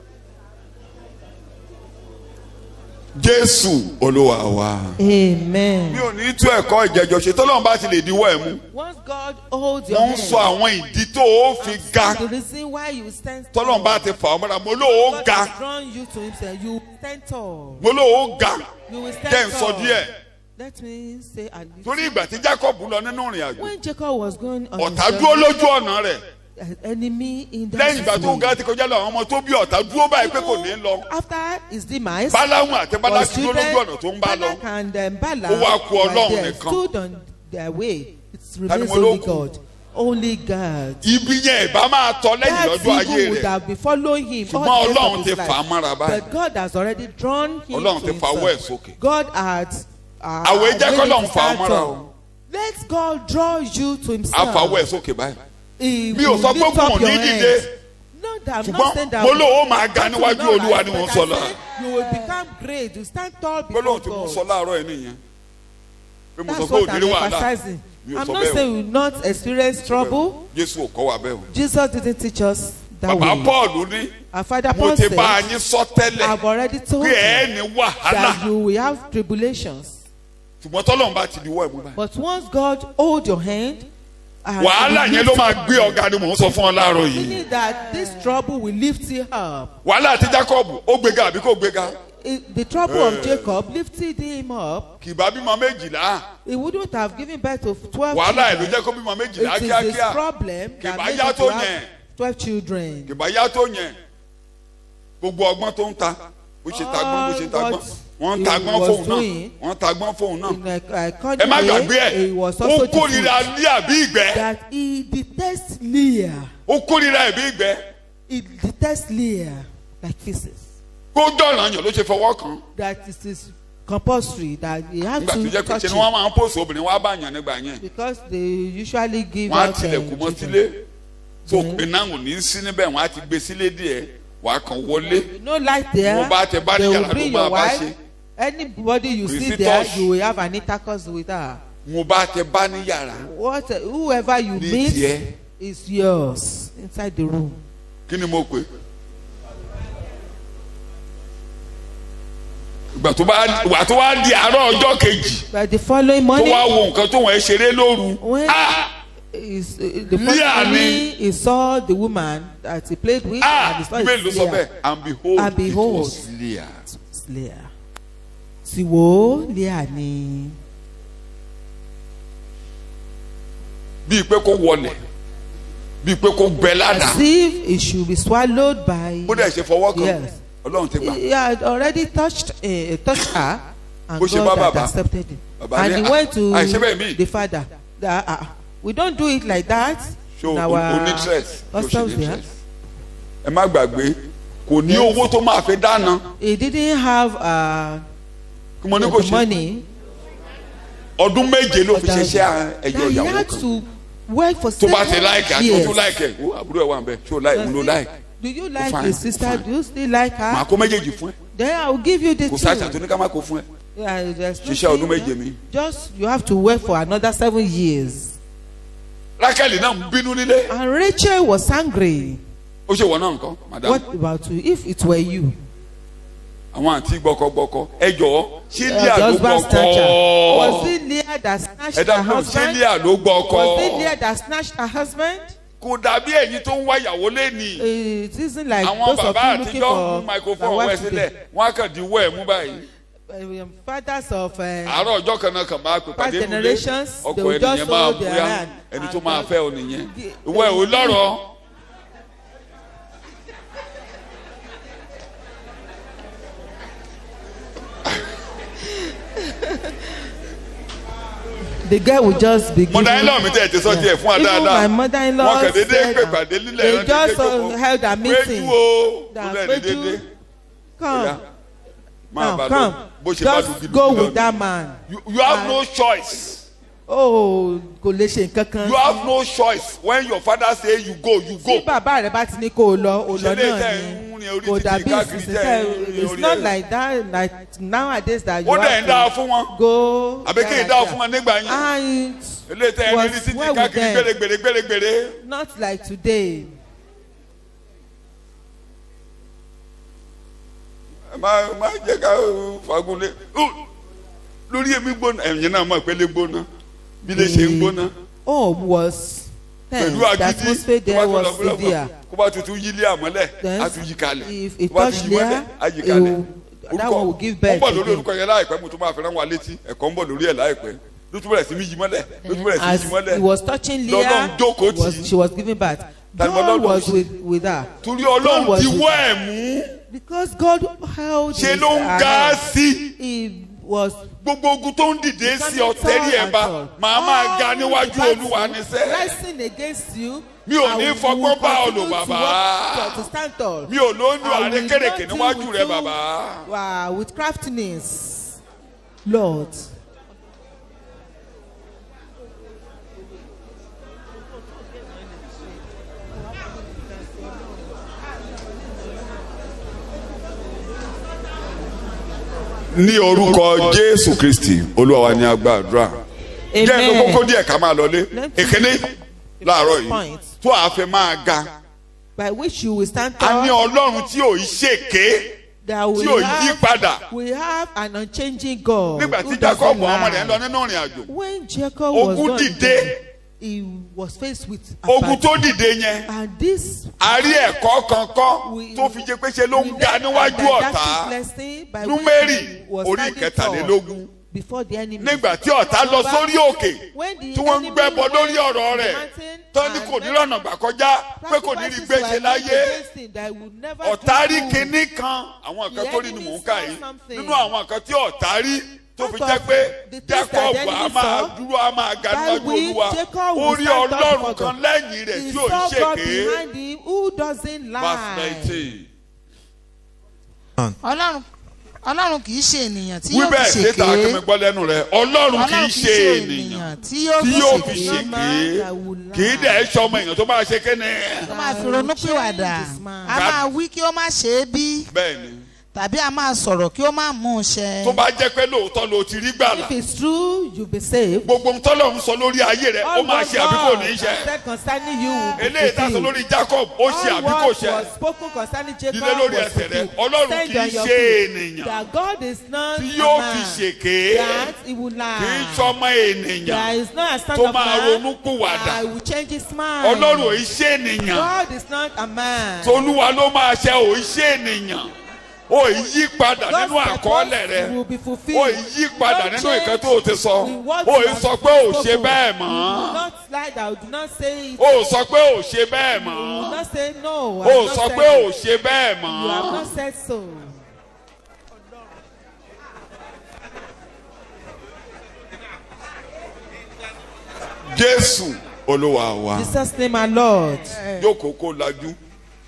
jésù olúwa wa. Amen. mi ò ní tú ẹ̀kọ́ ìjẹ́jọ́ ṣe tọ́lọ́run bá ti lè diwọ́ ẹ̀ mú Once God holds your wọ́n ń hand, sọ àwọn ìdí tó o fi ga the reason why you stand tọ́lọ́run bá ti fà ọ́ mọ́ra mo lóò God ga has drawn you to Himself. You stand tall. mo lóò ga You will jẹ́ stand ń sọ tall. díẹ̀ Let me say a little. torí ìgbà tí jacob lọ nínú ìrìn àjò When Jacob was going on ọ̀tá his dúró journey, lójú ọ̀nà rẹ̀ an enemy in that lẹ́yìn ìgbà tó way. ga ti kọjá lọ àwọn ọmọ tó bí ọ̀tá dúró báyìí pé kò ní lọ After his demise, báláhùn àti was bálákì dúró children, lójú ọ̀nà tó ń bá lọ Balak and um, Balaam Ó wá kù were Ọlọ́run there, nìkan. stood on their way. It ni remains mo ló only kù? God. Only God. ibi yẹn ìbá máa tọ lẹ́yìn That lọ́jọ́ ayé evil would rẹ̀ have been following him ṣùgbọ́n all the days ọlọ́run of ti his fà á life. mọ́ra báyìí But God has already drawn him Ọlọ́run to ti fa ọwọ́ ẹ̀ himself. sókè. God had uh, Àwẹ̀ jẹ́ made k'Ọlọ́run him fa ọ stand mọ́ra tall. o. Let God draw you to á himself. fa ọwọ́ ẹ̀ sókè báyìí He mi ò will sọ pé lift kò up ní your dìde hands. No, that I'm not ṣùgbọ́n saying that. mo lóò máa ga that will níwájú not olúwa rise, ni mò ń but sọ I lọ said You will become great. You stand tall before gbólóhùn tí mo God. sọ láàárọ̀ ẹ̀ nìyẹn pé mo sọ That's pé what òdìrí I'm wàhálà emphasizing. mi ò I'm sọ not bẹ́ẹ̀ saying we will not experience trouble. jésù ò kọ́ wa bẹ́ẹ̀ o Jesus didn't teach us that bàbá way. paul ní Our father mo Paul ti said, bá a yín sọ tẹ́lẹ̀ I've already told pé you ẹ̀ ní wàhálà that you will have tribulations. ṣùgbọ́n tọ́lọ́run bá ti diwọ́ ẹ̀ mú báyìí But once God hold your hand, and wàhálà he yẹn ló lifts máa you gbé up, ọ̀gá ni mò ń sọ fún ọ láàárọ̀ yìí Meaning that this trouble will lift you up. wàhálà àti jacob ó gbéga àbí kò gbéga It- the trouble of Jacob lifted him up. kì bá bímọ méjìlá He wouldn't have given birth to twelve wàhálà ẹ̀ ló children. jẹ́ kó bímọ méjìlá It is kíákíá his problem Kì that bá made yá him tó to have yẹn. twelve children. kì bá yá tó yẹn gbogbo ọgbọ́n tó ń ta bó ṣe ta gbọ́n bó ṣe ta All gbọ́n what wọ́n ń ta he gbọ́n was fóun náà doing wọ́n ń ta gbọ́n fóun náà In a, a ẹ cunning má gbàgbé way, ẹ̀ he was ó also kórìíra deceived ní àbí ìgbẹ́ that he detests Leah. ó kórìíra ẹ̀bí ìgbẹ́ He detests Leah like feces. kó dọ̀nà yàn ló ṣe fọwọ́ kan That it is compulsory that he has nígbà tó to jẹ́ pé touch ṣe ni wọ́n it máa ń pòsò obìnrin wọ́n á bá yàn nígbà yẹn because they usually give wọ́n á out tilẹ̀kùn um, mọ́ children. sílé tó iná ò ní sí níbẹ̀ wọ́n á ti gbé sílé díẹ̀ wàá kàn wọlé no light there Mo bá tẹ bá ní they yàrá will bring ló máa your bá wife ṣe. anybody you Kò sí see there touch. you will have an intercourse with her mo bá tẹ bá ní yàrá what whoever you Ní meet tiẹ̀. is yours inside the room kí ni mo pè ìgbà tó bá wà tó wá di àárọ̀ ọjọ́ kejì but the following tó morning wá wo nǹkan tó wọ́n ṣeré lóru when ah is uh, the Leah following ni- morning he saw the woman that he played with ah and he saw bíbélì ló it's sọ Leah bẹ́ẹ̀ and behold And behold. it was Leah It's Leah sì wò ó Leah ni bíi pé kó wọlẹ̀ bíi pé kó gbẹ lánàá as if it should be swallowed by bó dẹ̀ ṣe fọwọ́ kan Yes. ọlọ́run ti gbà he had already touched uh, touched her and Bó ṣe bá God had bàbá. accepted it Bàbá and ní, he "Ah, went to àìṣe bẹ́ẹ̀ mí." the father that uh, we don't do it like that ṣó in o our ní stress yóò ṣe customs ní there stress ẹ má gbàgbé kò ní owó tó máa fi dáná he didn't have uh, kí mo ní kò the ṣe money ọdún méje ló fi that, ṣiṣẹ́ ẹjọ́ that he ìyàwó had kan to work for tó bá ti seven láìkì àti years. ojú láìkì ẹ̀ ó àbúrò ẹ̀ wà ń bẹ̀ ṣé o láìkì òun ló láìkì Do you like fine, his sister? fine. Do you still like màá her? kó méjèèjì fún ẹ Then I will give you the kò sáàṣà tó two. ní ká má kó fún ẹ Yeah, there's no ṣiṣẹ́ ọdún thing, méje eh? mi. Just you have to work for another seven years. rákẹ́lì náà ń bínú nílé And Rachel was angry. ó ṣe wọ náà nǹkan madam What about you? If it were you, àwọn àǹtí gbọkọgbọkọ ẹ jọ̀ọ́ ṣé uh, líà the ló husband snatcher, was gbọkọ it Leah that snatched ẹ her dábìlì ṣé husband? líà ló gbọkọ Was it Leah that snatched her husband? kò dàbí ẹ̀yin tó ń wá ìyàwó lẹ́nìí It isn't like àwọn those of bàbá you looking àtijọ́ mú for microphone their wẹ̀ wife sílẹ̀ today. wọ́n á kàn dín wọ́ ẹ̀ mú báyìí Um, fathers of uh, àárọ̀ ọjọ́ kan náà kàn máa pè pàdé nílé generations, they ọkọ will just ẹnìyẹn máa hold their bóyá hand ẹni and tó máa just- fẹ́ ọ nìyẹn the- ìwọ ẹ̀ ò lọ́rọ̀ the girl will just be giving. mọ̀dá mi tẹ̀ ti sọ tiẹ̀ fún wa Even dáadáa my mother-in-law wọn kàn déédéé said pè that pàdé lílẹ̀ they náà just déédéé uh, held a meeting. péjú o that kúlẹ̀ ní Peju, déédéé come Oya, máa bá now lọ come bó ṣe bá dùn just gidi go gidi with lọ. that man. You- you have no choice oh kò lè ṣe nǹkan kan. you have no choice when your father say you go you tí go bàbá rẹ bá ti ní kó o lọ o lọ Ṣé lè náà tẹ̀ ni ń rin orí kò títì dàbí káàkiri ìsinsìn tẹ̀ tẹ̀ ń rin it's orí not ẹ̀? like that like nowadays that you ó dẹ̀ ń dáa have to fún wọn go. àbí kí n dáa fún wọn nígbà yẹn and eléyìí tẹ̀ ń was rin títì well with káàkiri them. gbèrègbèrè gbèrègbèrè not like today. ẹ má má jẹ́ ká fagunlé Ó, lórí èmi gbóná ẹ̀yìn náà mọ̀ pé lè gbóná bí lè ṣe ń gbóná oh was tense pẹ̀lú the atmosphere agídí there tó bá was tún lọ severe. kó bá tuntun yí ilé àmọ́lẹ̀ Then, á tún yí kalẹ̀ if it tó bá tún touch yí mọ́lẹ̀ there, á yí it kalẹ̀ will- that one will give birth ó bọ̀ lórí again. orúkọ yẹn láìpẹ́ mo tún máa fi rán wa létí ẹ̀kọ́ ń bọ̀ lórí ẹ̀ láìpẹ́ ló tún bẹ̀rẹ̀ sí ní yí mọ́lẹ̀ ló tún bẹ̀rẹ̀ sí ní as yí he mọ́lẹ̀ was touching Lọ́lọ́run Leah jókòó tì was, í. she was giving birth. Tani God Ọlọ́run was ṣe? with, with her torí God ọlọ́run was ti with wọ́ her. ẹ̀ mú because God held ṣe his ló ń her ga hand. sí he was gbogbo ogun tó ń dìde sí ọ tẹ́rí ẹ̀ bá màá máa ga níwájú olúwa níṣẹ́ rising against you. Mi ò I ní will fọgbọ́n bá ọ lò, continue to bàbá. work To, to stand tall. mi ò lóyún I will àrékèrèké not níwájú deal rẹ with bàbá you, uh, with craftiness Lord. ní orúkọ jésù kristi olúwa wa ní agbàdúrà jẹ́ ẹ̀ka kókó díẹ̀ ká máa lọlé èkéné láàárọ̀ yìí tó a fẹ́ máa ga by which you will stand a ní tall. ọlọ́run tí ò í ṣèké that tí we ò yí have padà we have an unchanging God. nígbà who tí jacob doesn't ọmọ rẹ̀ ń lọ lie. nínú ìrìn àjò when Jacob was ogun not dìde he was faced with ogun attack. tó dìde yẹn and this a rí ẹ̀kọ́ kankan we- tó fi jẹ́ pé ṣe ló ń we ga learned a níwájú didactic ọ̀tá lesson by númérì which he was orí standing kẹtàlélógún tall before the enemy. nígbà tí ọ̀tá lọ sórí òkè When the tí wọ́n ń enemy gbẹ́bọ went lórí to ọ̀rọ̀ the rẹ̀ mountain tó ní and kò ní many rọ̀nà gbà kọjá pé kò ní rí sacrifices gbèsè were made láyé against him that he would never ọ̀tá do rí good. kinní kan àwọn nǹkan The tó rí ni enemy mò ń kà saw yìí something. nínú àwọn nǹkan tí ọ̀tá rí tó fi Out jẹ́ of pé the things that jacob the á enemy máa saw, dúró á máa ga by níwájú which olúwa Jacob ó will rí stand up ọlọ́run before kan God. lẹ́yìn rẹ̀ He tí ò ń saw God ṣèké behind him who doesn't verse lie. nineteen ọlọ́run ọlọ́run kì í ṣe ènìyàn tí wí yóò bẹ́ẹ̀ fi síta kí mi ṣèké gbọ́ lẹ́nu rẹ̀ ọlọ́run kì í ọlọ́run ṣe ènìyàn tí yóò tí fi yóò fi ṣèké ṣèké kì í dẹ̀ ṣe ọmọ èèyàn tó máa ṣe kéne ó máa fi ronú pìwàdà a máa wí kí ó má ṣe é bí bẹ́ẹ̀ ni tàbí a máa sọ̀rọ̀ kí ó má mú un ṣẹ. tó bá jẹ́ pé lóòótọ́ ló ti rí gbàlà If it's true, you'll be saved. gbogbo ntọ́lọ̀ ń sọ lórí ayé rẹ̀ ó All máa what ṣe àbí kò ní í God ṣe has said concerning you will be eléyìí tá a sọ fulfilled. lórí jacob ó ṣe All àbí kò what ṣe was spoken concerning Jacob Dídé lórí was ẹsẹ̀ rẹ̀, fulfilled. Ọlọ́run Stand kì í on your ṣe feet. ènìyàn That God is not tí a yóò man fi ṣèké that he will lie. kì í sọmọ ènìyàn There is not a son tó of máa man ronú pìwàdà that will change his mind. ọlọ́run ò í ṣe ènìyàn God is not a man. tolúwa ló máa ṣe ò í ṣe ènìyàn ò í yí padà God's nínú àkọọ́lẹ̀ purpose rẹ will be fulfilled. ò í yí padà Don't nínú ìkan change tó o ti sọ in what ò you í have sọ pé ò ṣe spoken. bẹ́ẹ̀ You will mọ́ not lie down. Do not say it. ò sọ pé ò ṣe bẹ́ẹ̀ You will mọ́ not say no. I ò have not sọ said pé ò it. ṣe bẹ́ẹ̀ You have mọ́ not said so. jésù olúwa wa Jesus name our Lord. jókòó kó lajú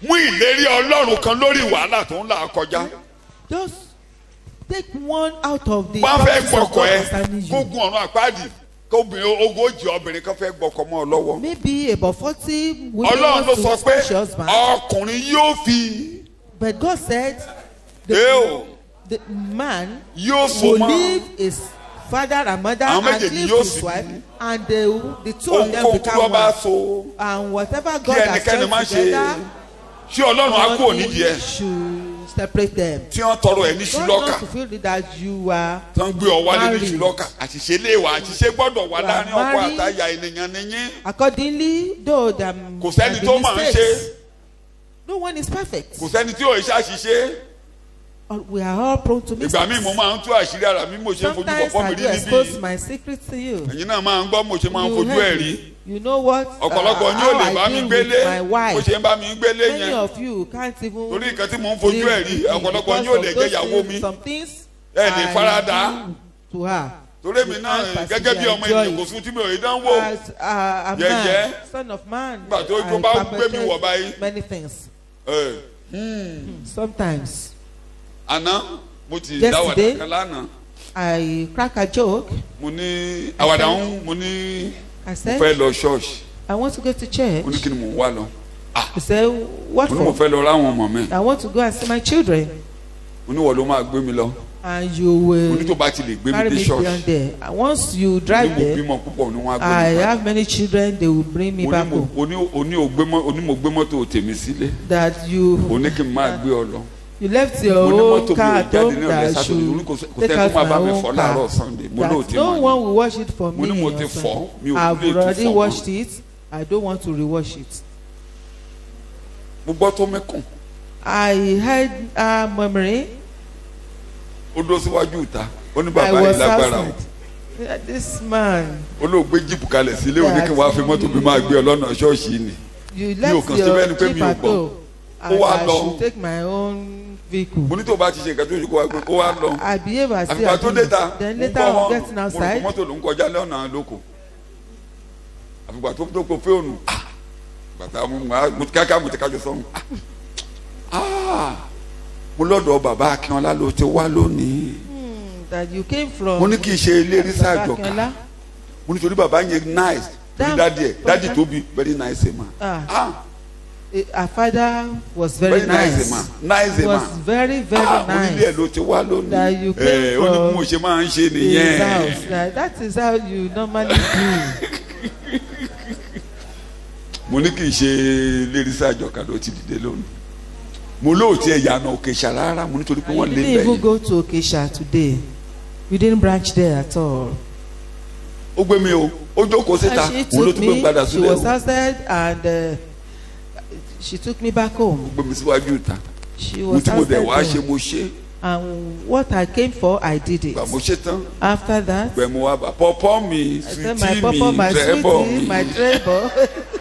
mú ìlérí ọlọ́run kan lórí wàhálà tó ń là kọjá Just take one out of the wọ́n fẹ́ promises of gbọ́kọ̀ God ẹ concerning you. gógùn ọ̀run àpáàdì kóbìnrin ogójì obìnrin kan fẹ́ gbọ́kọ̀ mọ́ ọ lọ́wọ́ Maybe about forty women ọlọ́run ló want to sọ pé snatch your husband. ọkùnrin yóò fi But God said Eo. the, the man yóò so will mọ́ leave his father and mother Àwọn and méjèèjì leave yóò his sì wife bí. and the, the two of them ohunkóhun tí become wọ́n bá one. so And whatever kí God has ẹnikẹ́ni má joined ṣe together, ṣé ọlọ́run á kúrò nídìí ẹ̀ nothing should separate them. tí wọ́n tọrọ ẹ̀ ní God ṣùlọ́kà wants to feel that you are tí wọ́n gbé ọ wálé ní Married. ṣùlọ́kà àṣìṣe léèwà àṣìṣe gbọ́dọ̀ wà You are láàrin ọkọ married. àtàyà ènìyàn nìyí accordingly though there kò sẹ́ni there tó be máa ń ṣe mistakes, no one is perfect. kò sẹ́ni tí ò ń ṣàṣìṣe All- We are all prone to ìgbà míì mo mistakes. máa ń tú àṣírí ara mi mo ṣe ń fojú Sometimes kọ̀ọ̀kan mi I rí do níbí expose my secret to you. ẹ̀yin náà máa ń gbọ́ mo ṣe máa ń You fojú ẹ̀ heard rí me. You know what? uh, ọ̀pọ̀lọpọ̀ ní ò how lè bá I mi deal gbélé with my mo wife. ṣe ń bá mi gbélé Many yẹn of you can't even. torí nǹkan tí mò ń fojú deal ẹ̀ rí with me ọ̀pọ̀lọpọ̀ ní ò because lè of jẹ́ those ìyàwó things- mi Some things ẹ lè I farada do to her. torí mi You náà can't gẹ́gẹ́ bí possibly ọmọ enjoy ènìyàn kò it. sún tí mi ò rí dánwò As uh, a Yẹ̀yẹ́. man, son of man, Nígbà tó- tó I bá gbé mi wọ̀ báyìí. perpetrate many things. Ẹ̀, Sometimes àná mo ti Yesterday. dáwàdà kan lánàá I crack a joke. mo ní àwàdà ń mo ní I mo said, fẹ́ lọ ṣọ́ọ̀ṣì I want to go to church. mo ní kí ni mò ń wá lọ He said, What mo ní mo for? fẹ́ lọ ráwọn ọmọ mi I want to go and see my children. mo ní wọ́n ló máa gbé mi lọ And you mo ní will tó bá ti lè gbé mi carry dé me ṣọ́ọ̀ṣì beyond there. And once you mo ní drive mo there, bímọ púpọ̀ ni wọ́n á gbé I mi bá have many children, they will bring me mo ní back mo home. o ní o ní o gbé mọ́ o ní mo gbé mọ́tò tèmi sílé That o you ní kí n máa gbé ọ lọ you left mo your ní own mọ́tò mi car ò at jáde home ní ọ̀rẹ́ that sátọ̀dẹ̀ mo ní should kò sẹ́- kò take sẹ́ out kó máa my bá mi own fọ́ láàárọ̀ car. sunday mo lóò That tí no mo ní one will wash it for mo ní me. mo on ti Sunday. fọ́ mi ò I've lè already tún fọ́ washed mọ́ it. I don't want to rewash it. mo gbọ́ tó mẹ́kùn I had a memory. ó dó síwájú ìta ó ní I bàbá yìí was lágbára o outside. Yeah, This man, ó lóò gbé jíìpù kalẹ̀ sílé ó ní kí n wá fi mọ́tò mi máa gbé ọ lọ́nà ṣọ́ọ̀ṣì ni you Mi ò left kàn sí bẹ́ẹ̀ ni your pé mi jeep ò at gbọ́. home. Ó And wá I lọ. should take my own vehicle. mo ní tó bá ti ṣe nǹkan tó ṣe kó wá gbé kó wá lọ I behave as if àfìgbà I tó did dé it. ta Then mo later gbọ́ on wọn getting mo rò pé outside, mọ́tò ló ń kọjá lọ́nà lóko àfìgbà tó tó kó fóònù ah, bàtà mo máa mo ti káká mo ti kájọ sọ́run ah, ah, mo lọ́dọ̀ bàbá akínọlá ló ti wá lónìí hmm, that you came from. mo ní kí n ṣe ilé rísà àjọká Akínọlá. mo ní torí bàbá yẹn nice torí Damn, dádì ẹ dádì Bàbá. tó bí very nice man Ah. ah Eh, Her father was very, very nice nice. man nice was man very very ah onílé ẹ nice. ló ti wá That lónìí you came ẹ ó ní bí from mo ṣe máa ń ṣe His nìyẹn. house. That, that is how you normally do. mo ní kì í ṣe lérìsà àjọkà ló ti dìde lónìí mo lóòótí ẹ̀ yànnà òkè ṣàrárá mo nítorí pé And wọ́n you lé didn't even bẹ́ẹ̀ go to Okesha today. You didn't branch there at all. ó gbé mi o ó jókòó síta And she òun ló took tún gbé me. padà She sílẹ̀ was o outside and uh, she took me back home. ó gbé mi síwájú ìta She mo was tí mo dẹ̀ outside wá ṣe home. mo ṣe And what I came for, I did it. gbà mo ṣe tán After that, gbẹ mo wá bá pọpọ mi I said, my sweetie papa, mi my tẹ́bọ̀ sweetie, mi my treble.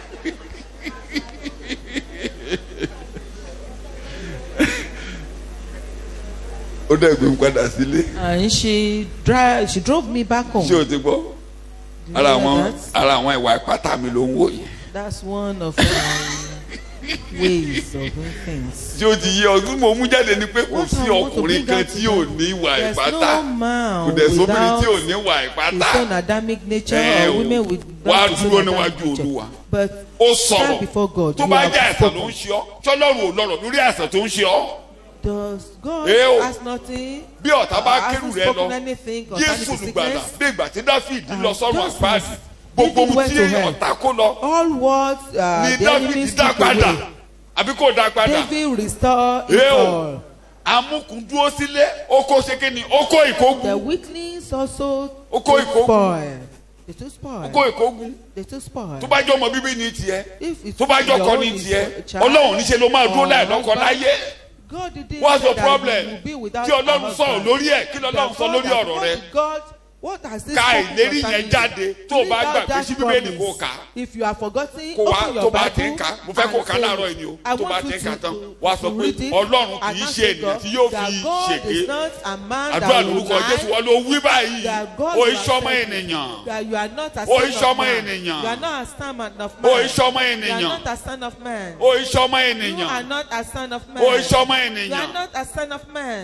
ó dẹ̀ gbé mi padà sílé and she drive, she drove me back home. ṣé o ti gbọ́ You ara hear àwọn that? ara àwọn ìwà ìpátá mi ló ń wò yìí That's one of my ways of doing things. tí o ti yé ọdún mo mú jáde ni pé kò What sí I want to ọkùnrin bring kan out tí to ò them, ní ìwà There's ìpátá no man kò dẹ̀ sóbìnrin tí ò without ní ìwà his ìpátá own Adamic nature ẹ or o women with wá his dúró own níwájú Adamic nature. olúwa But ó stand sọ̀rọ̀ before God. tó you bá have jẹ́ àìsàn ló spoken. ń ṣe ọ́ tọ́lọ́run ò lọ́rọ̀ lórí àìsàn tó ń ṣe ọ́ Does God Eh, o. has nothing? bí ọ̀tá bá Hasn't kérù rẹ lọ spoken anything concerning jésù his lùgbàlà sickness? bí ìgbà tí dáfídì And lọ sọ́run just àpáàdì as gbogbo David ohun went tí to hell. ọ̀tá kó lọ All what uh, ni the dáfídì enemies dá took padà away, àbí kò dá padà David restore it Eh, o. all. amúkùn dúró sílé ó kó ṣe kí ni ó kó The ìkógun weaklings also Ó kó took ìkógun. spoil. They took ó spoil. kó ìkógun They took spoil. tó bá jọ ọmọ bíbí ní tiẹ̀ If it's tó bá jọ your ọkọ own ní is tiẹ̀ a child, ọlọ́run níṣẹ́ ló máa dúró or láì lọ́kọ husband, láyé God didn't what's say your that problem you will be without tí a ọlọ́run sọ̀rọ̀ husband. lórí ẹ̀ kí lọ́lọ́run The sọ God lórí has- ọ̀rọ̀ what rẹ did God What has this ka spoken ìlérí concerning yẹn jáde you? tó o bá Read out gbàgbé that sí bíbélì promise. kó o kà á. If you are forgotten, kó wa open tó your bá ti ń Bible ka mo fẹ́ kó o and kà say, láàárọ̀ yìí ni o I tó bá want ti you ń ka to- tán to- wá to sọ pé read it ọlọ́run kì and í not ṣe say ènìyàn God- tí yóò that fi God ṣèké is not a man that àdúrà will lórúkọ lie, jésù wọn ló wí báyìí that God o will iṣẹ́ ọmọ accept ènìyàn that you are not a O son iṣẹ́ of ọmọ man. ènìyàn. You are not a son of o man. iṣẹ́ ọmọ You are ènìyàn not a son of man. o iṣẹ́ ọmọ You are ènìyàn not a son of man. o iṣẹ́ ọmọ You are ènìyàn not a son of man.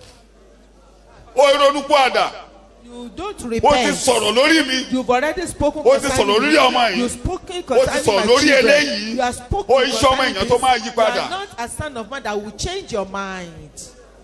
o ìrònúpọ̀ àdà You don't o ti repent. sọ̀rọ̀ lórí mi You've already spoken O ti concerning sọ̀rọ̀ lórí me. ọmọ yìí. You've spoken O ti concerning sọ̀rọ̀ my lórí children. eléyìí. You have spoken O iṣẹ́ ọmọ concerning èèyàn tó this. máa yí You padà. are not a son of man that will change your mind.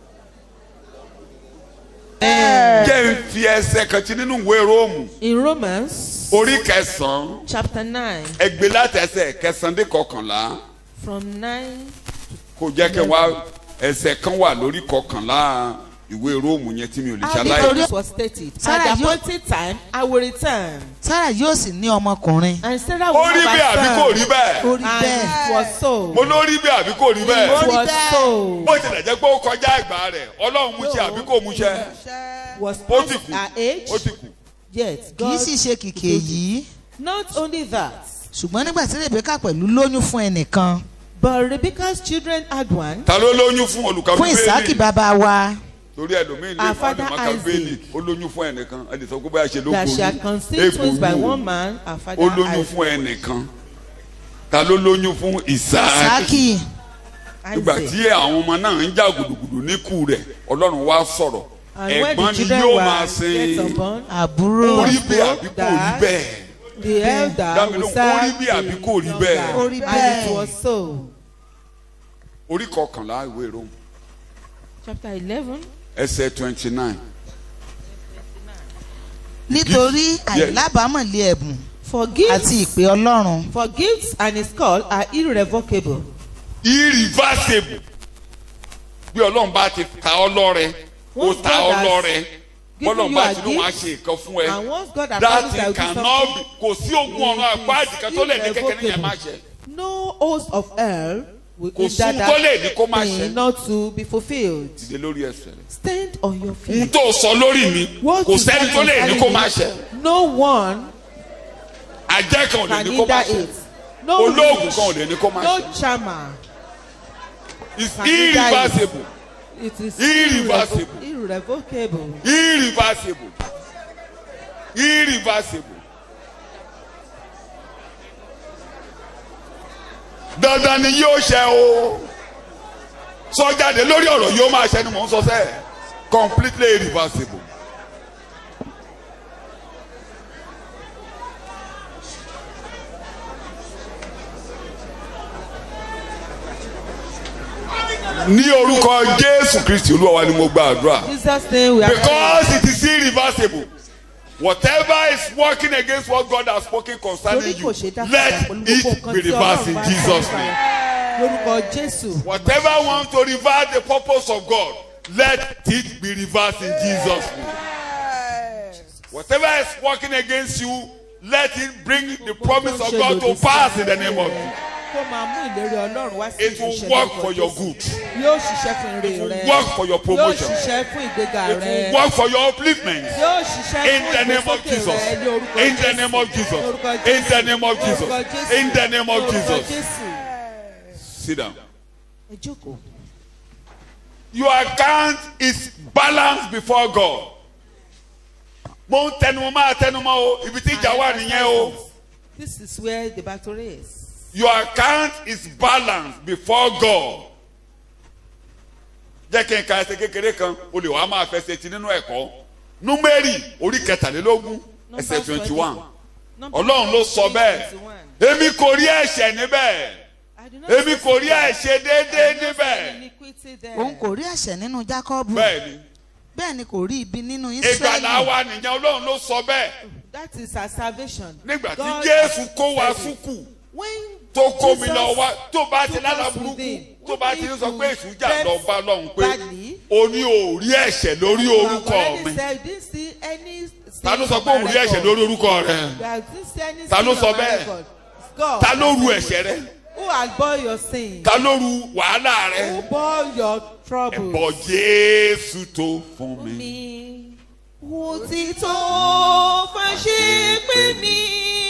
jẹ́ n fi ẹsẹ̀ kan ti nínú ìwé róòmù In Romans orí kẹsàn-án chapter 9, ẹgbẹ́ láti ẹsẹ̀ kẹsàn-án dé kọkànlá from 9 kò jẹ́ kí n wá ẹsẹ̀ kan wà lórí kọkànlá ìwé róòmù yẹn tí mi ò lè How ṣaláì. this was stated. Sarah, At the you- appointed time, I will return. sarah yóò sì ní ọmọkùnrin And Sarah ó will rí have bẹ́ẹ̀ a àbí son. kò rí bẹ́ẹ̀ ó rí And bẹ́ẹ̀ it was so. mo ló rí bẹ́ẹ̀ àbí kò rí bẹ́ẹ̀ It rí was bẹ́ẹ̀. so. bó tilẹ̀ jẹ́ pé ó kọjá ìgbà rẹ̀ ọlọ́run mú ṣe àbí kò mú ṣe Was ó ti past kù our age. ó ti kù. Yet kì í God. sì ṣe kìkì èyí Not only that, ṣùgbọ́n nígbà tí rebecca pẹ̀lú lóyún fún ẹnìkan but Rebecca's children had one. ta ló lóyún fún olùkọ́ fún ìsákì bíbélì bàbá wa torí ẹlòmíín lè Our fún father àdùnmọ́ká Isaac. bíbélì ó lóyún fún ẹnìkan ẹnì sọ pé báyà ṣe ló That she had conceived twins by egbòogbò one man, our father ó lóyún Isaac. fún ẹnìkan ta ló lóyún fún ìsáàkì ìsákì nígbà Isaac. tí àwọn ọmọ náà ń jà gùdùgùdù níkù rẹ̀ ọlọ́run wá sọ̀rọ̀ And when ẹ̀gbọ́n the ni children yóò were máa yet sin unborn, àbúrò ó rí bẹ́ẹ̀ àbí kò rí That- bẹ́ẹ̀ the elder Dámi will lóhùn, ó rí serve bí the àbí kò rí younger. bẹ́ẹ̀? Ó rí And bẹ́ẹ̀. it was so. orí kọkànlá ìwé Róòmù Chapter eleven. ẹsẹ̀ twenty nine nítorí àìlábàámọ̀lé ẹ̀bùn For gifts, àti ìpè ọlọ́run for gifts and his call are irrevocable. irreversible bí ọlọ́run bá ti ta ọ lọ́rẹ ó Once ta God ọ has lọ́rẹ given bọ́lọ́run you bá a ti ní wọn á gift, ṣe nǹkan fún ẹ And once God has that promised thing that will do cannot be something, kò sí ogun ọ̀run it àpá is àdìkan tó lè ní kékeré yẹn má ṣe No host of hell will Kò hinder sóhun tó lè ní kó má that ṣe. thing not to be fulfilled. dìde lórí ẹsẹ̀ rẹ̀ Stand on your ohun feet. tó sọ lórí mi What kò you sẹ́ni said tó lè ní concerning kó me, má ṣe No one àjẹ́ kan ò lè can ní kó má hinder ṣe it. No olóògùn witch, kan ò lè ní kó má no ṣe charmer. it's can hinder it. irreversible It is Irreversible. irrevocable. irreversible irreversible dandan ni yóò ṣe o sọjáde lórí ọ̀rọ̀ yóò máa ṣe ni mò ń sọ sẹ́ẹ̀ completely irreversible. ní orúkọ jésù kristi olúwa wa ni mo gba àdúrà. Jesus name we are because it is irreversible whatever is working against what God has spoken concerning Torí you kò ṣe dá let padà pẹ̀lú gbogbo it be nǹkan tí reversed Ọlọ́run in bá Jesus sọ name lórúkọ Jésù. whatever want to reverse the purpose of God let it be reversed in Jesus name whatever is working against you let it bring the promise of God to pass in the name of Jesus Kó máa mú ìlérí Ọlọ́run wá sí it will ìmúṣẹ work lórúkọ for your Jésù. good Yóò ṣiṣẹ́ fún ire it will rẹ. work for your Yóò promotion ṣiṣẹ́ fún ìgbéga it rẹ. will work for your upliftment. Yóò ṣiṣẹ́ In fún the name of ìgbésókè Jesus. rẹ ní orúkọ In the Jésù. name of Jesus. Lórúkọ In the Jésù. name of Jesus. Lórúkọ Jésù. In the name of Lórúkọ Jesus. Jésù. Sit down. Ẹ jókòó. Your account is balanced before God. Mo ń tẹnumọ́ máa tẹnumọ́ o, ibi tí ìjà wà nìyẹn o. This is where the battle is. Your account is balanced before God. Jẹ́ kí n ka ẹsẹ̀ kékeré kan, o lè wá máa fẹsẹ̀ ti nínú ẹ̀kọ́. Númérì orí kẹtàlélógún ẹsẹ̀ twenty one. Ọlọ́run ló sọ bẹ́ẹ̀. Èmi kò rí ẹ̀ṣẹ̀ níbẹ̀. Èmi kò rí ẹ̀ṣẹ̀ déédéé níbẹ̀. òun kò rí ẹ̀ṣẹ̀ nínú jákọ́bù Bẹ́ẹ̀ni. bẹ́ẹ̀ ni kò rí ibi nínú ìgbàlá ísírẹ́lì wa nìyẹn ọlọ́run ló sọ bẹ́ẹ̀ That is our salvation. nígbà tí God jésù has kó wa said it. súkù When tó kó mi Jesus lọ wá tó bá ti took lára us burúkú within, tó bá ti ń sọ pé èṣù jà we lọ bá lọ́hùn pé badly, o ní o rí ẹ̀ṣẹ̀ lórí you have orúkọ already mi said, you didn't see any ta ló sin sọ on pé o my rí ẹ̀ṣẹ̀ record. lórí orúkọ rẹ You have didn't see any Ta ló sin sọ on my bẹ́ẹ̀? record. It's God. ta ló ru ẹ̀ṣẹ̀ rẹ Who has bore your sin? ta ló ru wàhálà rẹ Who bore your troubles? ẹ̀bọ̀ jésù tó fún mi Me. òtítọ́ fàṣẹ pé mi.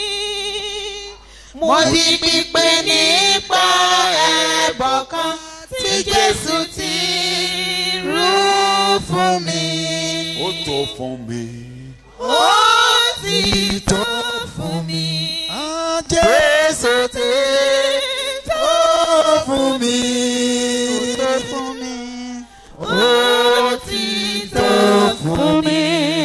mo di pípé nípa ẹ̀bọ̀ kan tí jésù ti rú fún mi. ó tó fún mi. ó ti tó fún mi. jésù ti tó fún mi. tó fún mi. ó ti tó fún mi.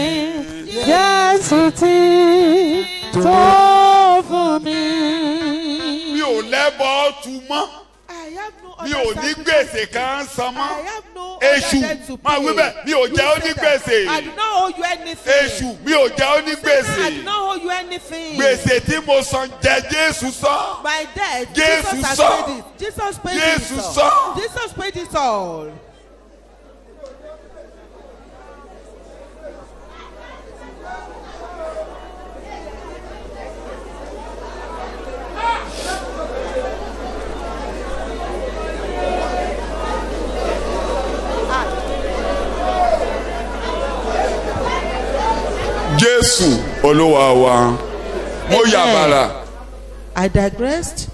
jésù ti tó fún mi. mi ò lẹ́bọ̀ tu mọ́ I have no mi other ò ní sacrifice. gbèsè kan san mọ́ I have no èṣù other debt to máa wí pay. bẹ́ẹ̀ mi ò You jẹ́ ó say ní that. gbèsè I do not owe you anything. èṣù mi ò jẹ́ ó ní Satan, I do gbèsè not owe you anything. gbèsè tí mo san jẹ jésù sọ My debt, Jésù Jesus has sọ. paid it. Jesus paid Jésù it sọ. all. Jesus paid it all. jésù olúwa wa mo Amen. yàbàrà I digressed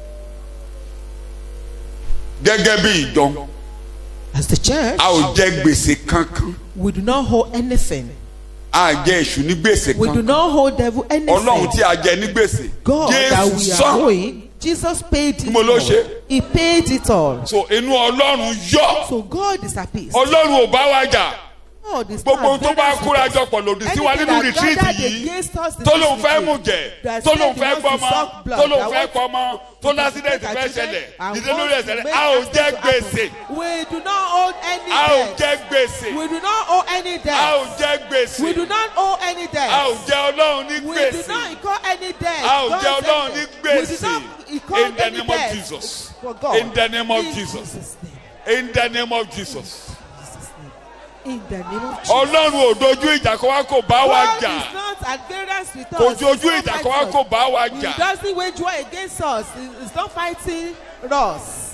gẹ́gẹ́ bí ìjọ as the church. a ò jẹ gbèsè kankan We do not hold anything. a jẹ èṣù ní gbèsè We do kankan not hold devil ọlọ́run anything. tí a jẹ ní gbèsè God that we jésù are sọ owing, Jesus paid it Mo ló all. ṣe. He paid it all. so inú ọlọ́run yọ So God is appeased. ọlọ́run ò bá wa jà God is gbogbo ohun tó bá not kóra jọ pọ̀ lòdì sí wa Anything nínú that rìtírìtì gathered yìí against us in tó this lóun fẹ́ retreat, mú jẹ that tó said lóun he fẹ́ wants to gbọ́mọ suck blood, tó lóun that fẹ́ wants pọmọ tó lásìdẹ̀ntì to fẹ́ make ṣẹlẹ̀ and ìdílé lórí wants to ẹ̀sẹ̀ make a ò accident jẹ to happen. gbèsè We do not owe any a ò debt. jẹ gbèsè We do not owe any a ò debt. jẹ gbèsè We do not owe any debt. a ò jẹ ọlọ́run ní We do gbèsè not incur any debt. a ò God jẹ said ọlọ́run that. ní We do gbèsè not incur in the any name of debt Jesus for God. in the name of In Jesus Jesus' name. in the name of Jesus In the name of Jesus. ọlọ́run ò dojú ìjà kó wá kó bá wa God jà is not at variance with us. kò He's dojú not ìjà kó wá fighting kó us. bá wa He jà doesn't wage war against us. He- He's not fighting us.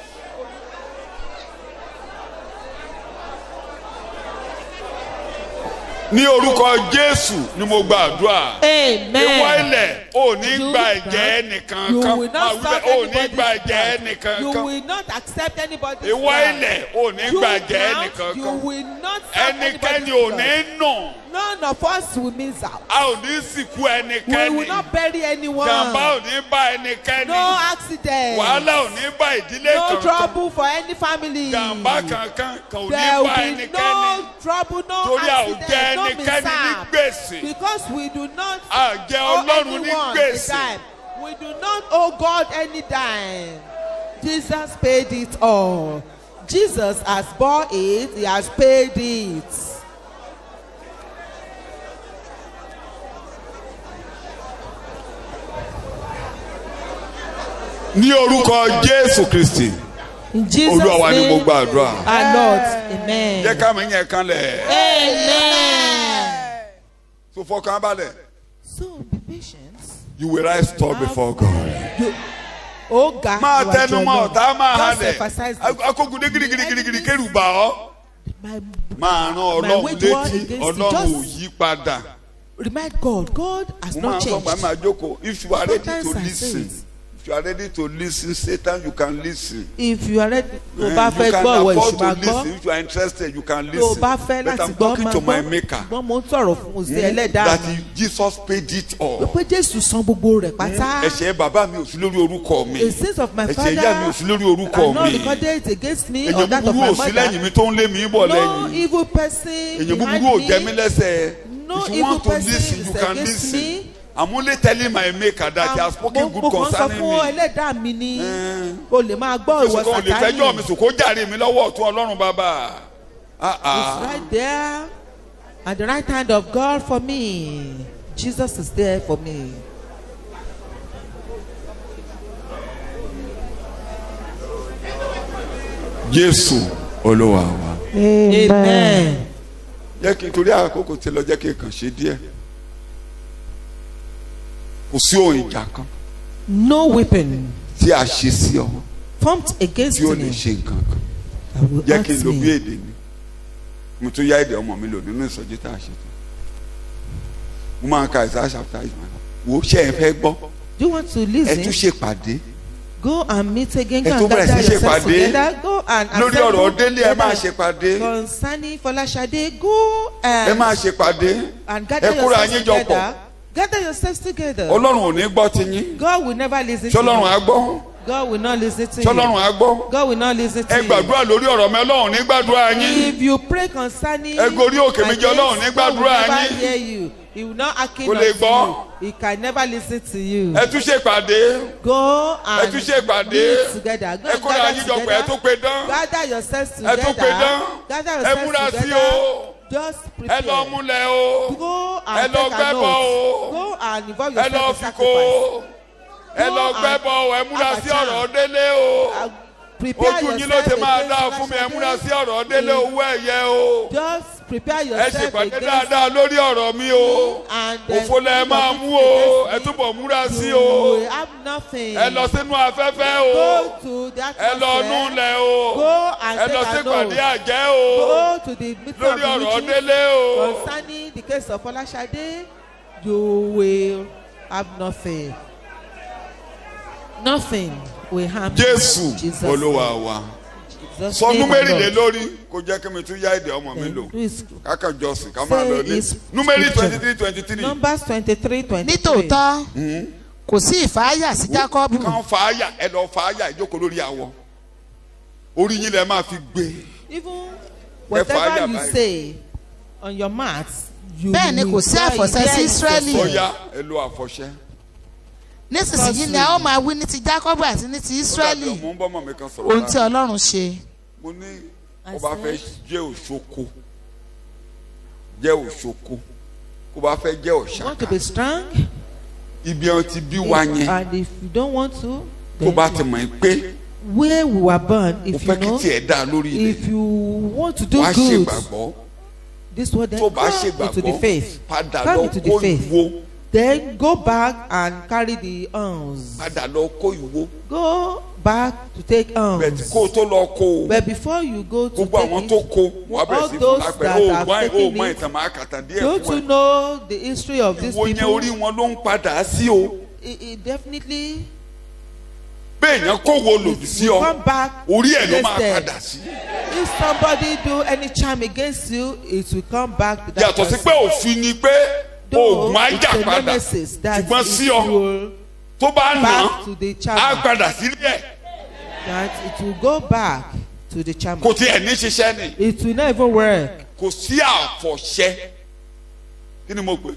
ní orúkọ jésù ni mo gba àdúrà ìwọ Amen. ilẹ̀ ò ní You gba will ẹ̀jẹ̀ not- ẹnìkan You kan will máa not wí stop bẹ́ẹ̀, ò ní gba anybody's ẹ̀jẹ̀ blood. ẹnìkan You kan will not accept anybody's ìwọ blood. ilẹ̀ ò ní You gba ẹ̀jẹ̀ count, ẹnìkan You kan will not stop ẹnikẹ́ni anybody's ò ní blood. nù None of us will miss out. a ò ní sìnkú We ẹnikẹ́ni will not bury anyone. jàmbá ò ní bá ẹnikẹ́ni No accident. wàhálà ò ní bá ìdílé No kankan trouble for any family. jàmbá kankan kan ò ní There bá will be ẹnikẹ́ni no trouble, no torí a ò jẹ accident, no ẹnikẹ́ni ní mishap. gbèsè Because we do not a jẹ owe ọlọ́run ní anyone a gbèsè dime. We do not owe God any dime. Jesus paid it all. Jesus has bought it. He has paid it. ní orúkọ jésù kristi In Jesus' olúwa wa ni mo name, gbàdúrà our Lord. Amen. jẹ́ ká mi yẹn kan lẹ̀ Amen. so fọkàn balẹ̀ So be patient. you will rise tall before God. Oh God, máa you are tẹnu your mọ́ Lord. ọ̀tá máa Just halẹ̀ emphasize it. akókùdé girigirigirigiri kérù bá ọ My, máa rán ọlọ́run wage war létí against ọlọ́run ò injustice. yí padà remind God. God has mo máa not ń sọ changed. màá máa jókòó if you are ready to Sometimes I lis say ten it. if you are ready to lis ten satan you can lis ten. If you are ready, tó Eh, bá you fẹ́ can gbọ́ ìwọ afford ìṣù to máa lis gbọ́. ten if you are interested you can lis Tó o ten bá fẹ́ but láti i'm gbọ́ talking máa to my gbọ́. maker Ṣùgbọ́n mo ń sọ̀rọ̀ fún sí ẹlẹ́dàá that mi. he- jesus paid it all Pé Jésù san gbogbo rẹ̀ pátá. ẹ̀ṣẹ̀ bàbá mi ò sí lórí orúkọ mi The sins of my ẹ̀ṣẹ̀ father ìyá mi ò sí lórí orúkọ are not mi recorded against me or èyàn that of búburú my ò sí lẹ́yìn mother. mi tó ń lé mi bọ̀ No lẹ́yìn evil person èyàn behind búburú ò jẹ mí me. lẹ́sẹ̀ No if you evil want to person lis ten is you can against lis me. ten i'm only telling my maker that he has spoken Mo- good mo kàn sọ concerning fún me ẹlẹ́dàá mi ni Eh. o lè máa gbọ́ ìwọ fẹsùn kan ò lè fẹjọ́ mi sàtáyì. sùn kó jàre mi lọ́wọ́ ọ̀tún ọlọ́run bàbá Ah, It's ah. right there at the right hand of God for me. Jesus is there for me. jésù olúwa wa Amen. jẹ́ kí n torí àkókò tí lọ jẹ́ kí n kàn ṣe díẹ̀ kò sí ohun ìjà kan No weapon tí a ṣe sí ọ formed against tí ó lè me ṣe nǹkan kan that will jẹ́ hurt kí n lo bí me. èdè mi mo tún yá èdè ọmọ mi lò nínú ìsọjí tá a ṣe tán mo máa ka Isaiah chapter yìí wò ó ṣe é fẹ́ gbọ́ Do you want to ẹ listen? tún ṣe pàdé Go and meet again. Ẹ Go tó and bẹ̀rẹ̀ gather sí ṣe yourselves pàdé. together. Go and lórí assemble ọ̀rọ̀ délé ẹ máa together. ṣe pàdé Concerning Folashade, go ẹ and, máa ṣe pàdé and gather ẹ kóra yourselves yín jọ pọ̀ together. Gather yourselves together. ọlọ́run ò ní gbọ́ ti yín God will never listen to ṣọlọ́run á you. gbọ́ God will not listen to ṣọlọ́run you. á gbọ́ God will not listen to ẹ you. gbàdúrà lórí ọ̀rọ̀ mi ọlọ́run ní gbàdúrà yín If you pray concerning Ẹ gorí òkè my méjì, Ọlọ́run ní case, God will gbàdúrà never yín. hear you. He will not hearken Kò lè unto gbọ́. you. He can never listen to you. ẹ tún ṣe pàdé Go ẹ and tún ṣe pàdé meet together. Go ẹ and kóra gather yín jọ pọ̀ ẹ together. tún pe dán Gather yourselves ẹ tún pe dán together. Gather ẹ yourselves múra sí together. o Just ẹ prepare. lọ múlẹ̀ o Go ẹ and lọ take a gbẹ́bọ̀ note. o Go and involve ẹ lọ yourself in fi kó o sacrifice. ẹ Go lọ and gbẹ́bọ̀ o ẹ múra have a sí chant. ọ̀rọ̀ délé o Uh, Prepare ojú yín ló yourself ti máa against dáa fún mi ẹ Folashade. múra sí ọ̀rọ̀ délé owó ẹ̀yẹ o Just prepare ẹ yourself ṣèpàdé against dáadáa lórí ọ̀rọ̀ mi o and then òfo lẹ máa mú o ẹ túbọ̀ múra sí you o will have nothing. ẹ lọ sínú afẹ́fẹ́ o Go to the ẹ lọ atmosphere. núlẹ̀ o Go and ẹ lọ take a sípàdé note. àjẹ́ o Go to the meeting of lórí the ọ̀rọ̀ witches délé o concerning the case of Folashade. You will have nothing. Nothing will harm you. jésù Jesus olúwa name. wa Jesus sọ name númérì lé alone. lórí kó jẹ́ kí mi tún yá èdè ọmọ mi Then lò do is- kákan jọsìn ká máa Say lọ ní is númérì scripture. twenty three twenty three Numbers twenty-three twenty-three. nítòótọ́ kò sí ìfáyà sí jákọ́bù kàn fàáyà ẹ lọ fàáyà ìjókòó lórí àwọ orí yín lẹ máa fi gbé Even fàáyà whatever you báyìí. say on your mat, you Bẹ́ẹ̀ ni kò will sí try àfọ̀ṣẹ it sí there Ísírẹ́lì. yourself. ọyá ẹ lo àfọ̀ṣẹ. nísinsìnyí ni a ó máa wí ní ti jákọ́bù àti ní ti ó dàbí ísírẹ́lì ọmọ ń bọ́ mọ̀ mi kan sọ̀rọ̀ ohun tí láàrin. ọlọ́run ṣe mo ní I kó bá fẹ́ said- jẹ́ òṣoko jẹ́ òṣoko kó bá fẹ́ jẹ́ You want to òṣàkà be strong, ibi wọn ti bí wa yẹn and if you don't want to, tó then bá ti mọ̀ ẹ́ pé where we were born, mo if you fẹ́ kí know, tiẹ̀ dá lórí ilẹ̀ if you want to do wàá good, ṣègbàgbọ́ this word then tó bá come into the ṣègbàgbọ́ faith. padà Come lọ into the kó faith. ìwo Then go back and carry the arms. padà lọ kó ìwo Go back to take bẹ̀tì arms. kó o tó lọ kó o But before you go to gbogbo àwọn take tó it, kó wàá bẹ̀rẹ̀ all sí fún those lápẹ̀rẹ̀ that o have mọ o taken mọ it, ìtàn máa kàtà díẹ̀ don't fún you ẹ know the history of these ìwo yẹn people? orí wọn ló ń padà sí o It, it definitely bẹ́ẹ̀ yẹn kó wo lòdì sí will ọ come back orí ẹ̀ ló against máa them. padà sí. If somebody do any charm against you, it will come back to that yàtọ̀ sí person. pé òfin ni pé Though oògùn á it's jà a padà nemesis that ṣùgbọ́n it sí ọ will tó bá nà back to the á charmer. padà sílé ẹ̀ That it will go back to the charmer. kò tiẹ̀ ní ṣiṣẹ́ ni It will not even work. kò sí àfọ̀ṣẹ kí ni mo pè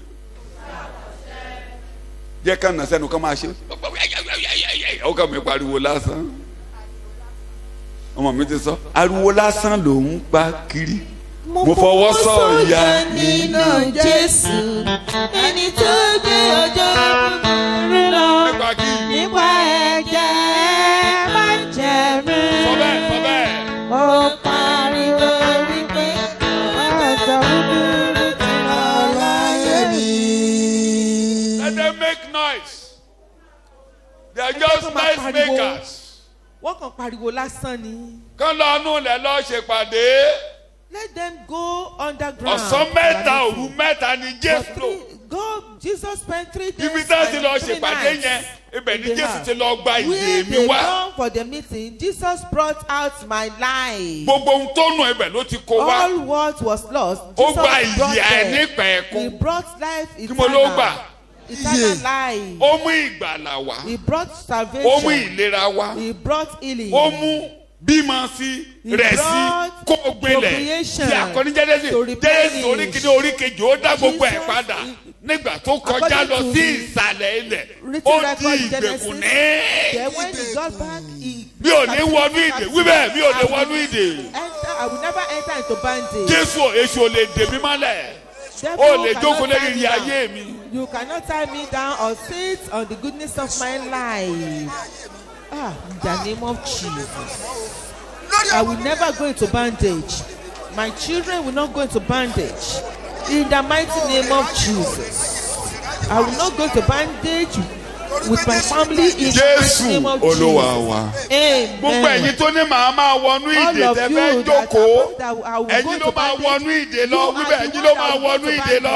jẹ́ ká nà sẹ́nu ká máa ṣe ó kà mí pariwo lásán ọmọ mi ti sọ ariwo lásán ló ń pa kiri mo fọwọ́ sọ̀yà nínú jésù ẹni tó gbé ọjọ́ búburú lọ nípa kí nípa ẹ̀jẹ̀ má jẹ̀rú. sọ bẹ́ẹ̀ sọ bẹ́ẹ̀ ó pariwo wípé ọjọ́ búburú ti lọ láyé mi. let them make noise they are just tó máa noise pariwo. makers Wọ́n kàn pariwo lásán ni. kán lọ nù lẹ̀ lọ́ọ́ ṣèpàdé Let them go underground. ọ̀sán mẹ́ta They are òru mẹ́ta ni For jésù lò. three- God, Jesus spent three days ibi tí a ti lọ and three ṣèpàdé nights yẹn ibẹ̀ in ni the jésù house. ti lọ gba Where ìyè mi they wá come for the meeting, Jesus brought out my life. gbogbo ohun tó nù ibẹ̀ ló ti kó wá All what was lost, ó Jesus gba brought ìyè them. He àìnípẹ̀ẹ́kún brought life Kí mo ló gbà? eternal. Eternal life. ó mú ìgbàlà wá He brought ó mú salvation. ìlera wá He brought healing. ó mú bímọ sí He rẹ̀ sí brought kó gbilẹ̀ procreation tí akọni jẹ́dẹ́sì to replenish. jẹ́dẹ́sì oríkìní oríkejì ó dá gbogbo ẹ̀ Jesus, padà he- nígbà tó kọjá according lọ to sí the ìsàlẹ̀ ilẹ̀ written ó di record ìgbèkùn Genesis, ní. Then when he got back, he mi ò ní wọnú ìdè wíbẹ̀ mi ò ní wọnú ìdè enter. I will never enter into bondage. jésù èṣù ò lè dè mí mọ́lẹ̀ Devil ó lè cannot jókòó tie lórí me ìrìn down. ayé mi You cannot tie me down or sit on the goodness of my life. Ah, in the name of Jesus. I will never go into bondage. My children will not go into bondage. In the mighty name of Jesus. I will not go into bondage with my family in the jésù mighty name of olúwa Jesus. wa Amen. gbogbo ẹ̀yin tó ní màá máa wọnú All ìdè of tẹ you fẹ́ that jókòó are- that I will ẹ̀yin go ló to máa bondage, wọnú ìdè lọ you are wíbẹ̀ the ẹ̀yin one ló that máa will go wọnú to ìdè lọ bondage.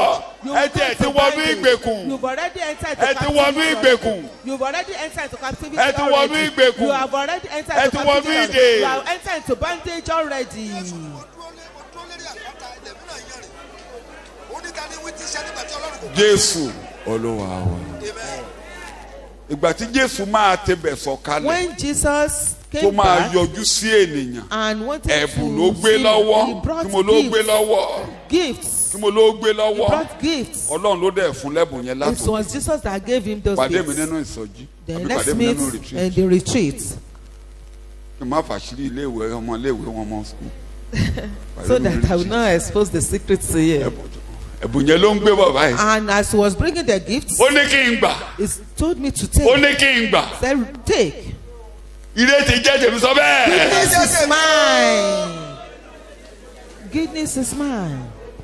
You ẹ will ti ẹ go ti to wọnú bondage. ìgbèkùn You've already entered ẹ into ti wọnú captivity. ìgbèkùn already. You've already entered into captivity. Ẹ ti wọnú already. ìgbèkùn. You have already entered Ẹ into ti wọnú captivity. already. ìdè. You have entered into bondage already. mo dúró lé mo dúró lérí àpáta ilẹ̀ mìíràn yẹn rè ó ní ta ni wí ti ṣe nígbà tí ọlọ́run kò jésù olúwa wa amen ìgbà tí jésù máa tẹbẹ̀ sọ̀kalẹ̀ When Jesus tó came máa back yọjú sí ènìyàn and wanted ẹ̀bùn to ló gbé see, lọ́wọ́ he brought tí mo ló gbé gifts. lọ́wọ́ Gifts. tí mo ló gbé He lọ́wọ́ brought gifts. ọlọ́run ló dẹ̀ fún lẹ́bùn yẹn It látò was Jesus that gave him those pàdé mi gifts. nínú ìsọjí Then àbí let's pàdé mi meet nínú in retreat the retreat kí n má fàṣírí iléèwé ọmọ iléèwé wọn mọ sùkúl so that I will not expose the secret to you. ẹ̀bùn yẹn ló ń gbé bọ̀ báyìí And as he was bringing the gifts, ó ní kí n gbà he told me to ó take. ní kí n gbà Said, take. ire ti jẹ́ tèmi sọ bẹ́ẹ̀ Goodness is mine. Goodness is mine.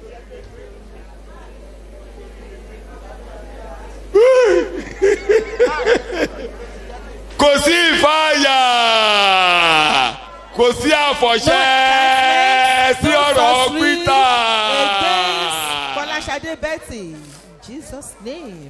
kò sí ìfàyà kò sí àfọ̀ṣẹ́ sí ọ̀rọ̀ sorcery pítà. Against Folashade Betty. In Jesus' name.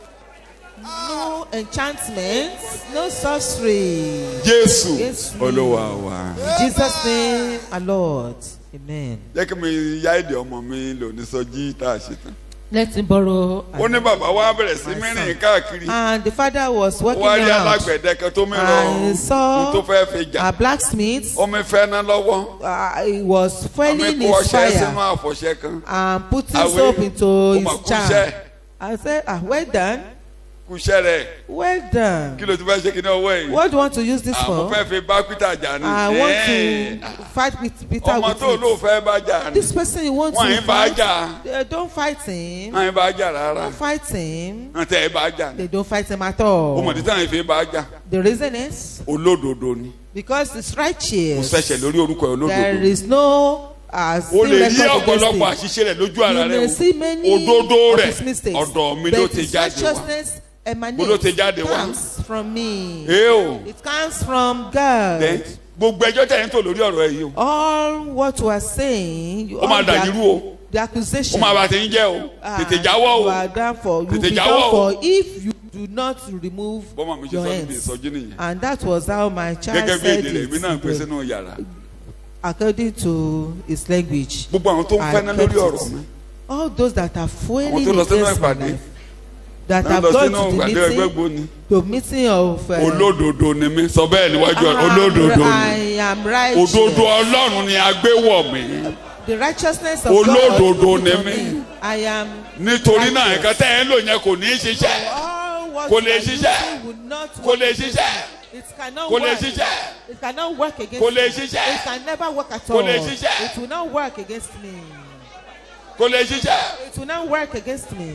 No enchantment, no sorcery. jésù Jésù. olúwa wa. In Jesus' name, our Lord. Amen. jẹ́ kí mi yá èdè ọmọ mi lò ní sọjí tá a ṣe tán. Let him borrow. ó ní bàbá wa bẹ̀rẹ̀ sí mẹ́rin káàkiri And the father was ó working wá rí around. alágbẹ̀dẹ kan tó mìíràn I ohun saw tó fẹ́ fi jà a blacksmith. omi fẹ́ ná lọ́wọ́ Uh, he was omi fueling kó his ọṣẹ sínú fire àfọ̀ṣẹ kan and putting Àwé, soap into ó mà his kú jar. iṣẹ́ I said, ah, well done, kúṣẹ́ rẹ̀ well done. kí ló ti fẹ́ ṣe kí ní ọwọ́ yìí What do you want to use this àwọn for? fẹ́ fi bá peter jà ní I want Ẹ́ẹ̀. to fight with Peter ọmọ with tó ló it. fẹ́ bá jà ní This person you want wọ́n to yín bá fight, jà uh, don't fight him. wọ́n yín bá jà rárá Don't fight him. wọ́n tẹ̀ ẹ́ bá jà ní They don't fight him at ó all. mọ̀ títí àwọn ìfẹ́ bá jà The reason is olódodo ni because it's kò righteous. sẹ̀ṣẹ̀ lórí orúkọ ẹ̀ There olódodo is no uh, o sin lè rí record against ọ̀pọ̀lọpọ̀ him. àṣìṣe rẹ̀ lójú ara You rẹ̀ may see many o òdodo of rẹ̀ his mistakes. ọ̀dọ̀ mi ló But ti his jáde wá righteousness Bó ló ti jáde emanates wá? comes from me. ee o It comes from God. then gbogbo ẹjọ́ tẹ̀ ń tò lórí ọ̀rọ̀ ẹ̀ yìí o All what we are saying, you ó máa all the, dàjú rú o the ó accusation. máa bá ti ń jẹ́ o ah, tètè jáwọ́ You o are done for. You will Tètè be jáwọ́ done o. for if you do not remove bọ́mọ mi ṣe your sọ níbi hands. ìsọjí nìyẹn And that was how my child gẹ́gẹ́ bí said èdè rẹ̀ èmi náà ń pè it. sínú yàrá According to his language. gbogbo àwọn tó ń I fẹ́ ná kept lórí it. ọ̀rọ̀ mi all those that are àwọn fueling tó lọ sínú against my ìpàdé life that náà have lọ gone sínú to the ìpàdé ẹgbẹ́ meeting gbóni to meeting of uh, olódodo ni mí sọ bẹ́ẹ̀ níwájú ọ̀rọ̀ I am- olódodo I ni am righteous òdodo ọlọ́run ni a gbé wọ̀ mí the righteousness of Olódodo God ni is on mí. me. I am nítorí náà righteous. nǹkan tẹ́ ẹ ń lò yẹn kò ní í ṣiṣẹ́ all what Kò you lè are ṣiṣẹ́. using will not kò work lè against ṣiṣẹ́ me. it cannot kò lè work ṣiṣẹ́ it cannot work against Kò lè me ṣiṣẹ́. it can never work at Kò all lè ṣiṣẹ́. it will not work against me kò lè ṣiṣẹ́ it will not work against me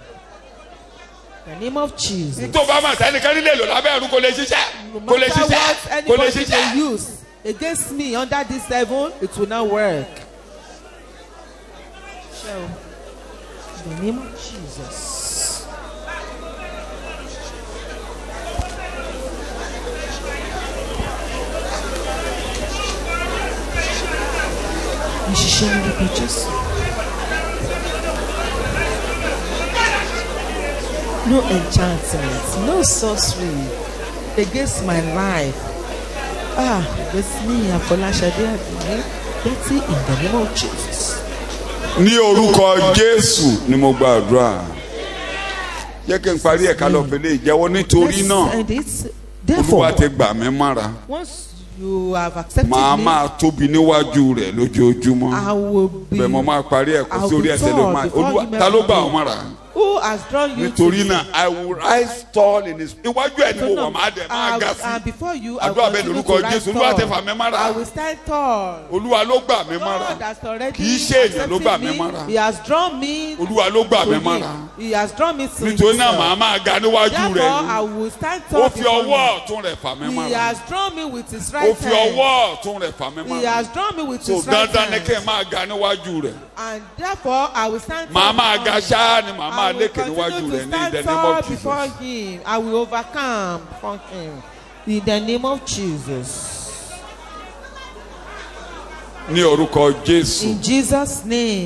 in the name of Jesus. tó bá mà sẹ́nìkan nílé lò lábẹ́ ẹ̀rú kò lè ṣiṣẹ́ No kò lè matter ṣiṣẹ́ what kò lè anybody may ṣiṣẹ́ use against me under this level, it will not work. So, in the name of Jesus. Ìṣiṣẹ́ orúkọ Jésù. No enchantment, no sorcery against my life. Ah, against me, Afolashade Adunni, Betty in the name of Jesus. ní orúkọ jésù ni mo gbàdúrà jẹ́ kí n parí ẹ̀ka lọ fẹ́lẹ́ ìjẹ́wọ́ nítorí Let's náà end it. olúwa Therefore, ti gbà mí mára once you have accepted màá me, máa tóbi níwájú rẹ̀ lójoojúmọ́ I will be. bẹ́ẹ̀ mo máa parí ẹ̀kọ́ I'll sórí be ẹsẹ̀ ló tall máa before olúwa you ta ló may gbà know. ọ́ mọ́ra Who has drawn you nítorí to me? náà i will rise tall in his iwájú ẹ̀ ni mo wà máa dẹ̀ máa And- ga and sí before you, I will àdúrà bẹ́ẹ̀ continue lórúkọ to rise jésù olúwa tẹ tall. fà mí mára I will stand tall. olúwa ló gbà mí mára God has already Kì í ṣe èèyàn ló gbà accepted mí me. mọ́ra. He has drawn me olúwa ló gbà to mí him. mára He has drawn me to nítorí náà màá himself. máa ga níwájú Therefore, rẹ̀ I ni will stand tall ó fi before ọwọ́ him. ọ̀tún rẹ̀ fà mí He mára has drawn me with his ó right fi hand. ọwọ́ ọ̀tún rẹ̀ fà mí He mára has drawn me with so his right dandan ni kí n hand. máa ga níwájú rẹ̀ And therefore, I will stand màá tall máa before ga him. ṣáá ni màá I máa will lékè níwájú continue rẹ̀ to ní in the stand name tall of before Jesus him. I will overcome before him. In the name of Jesus. ní orúkọ jésù In Jesus' name.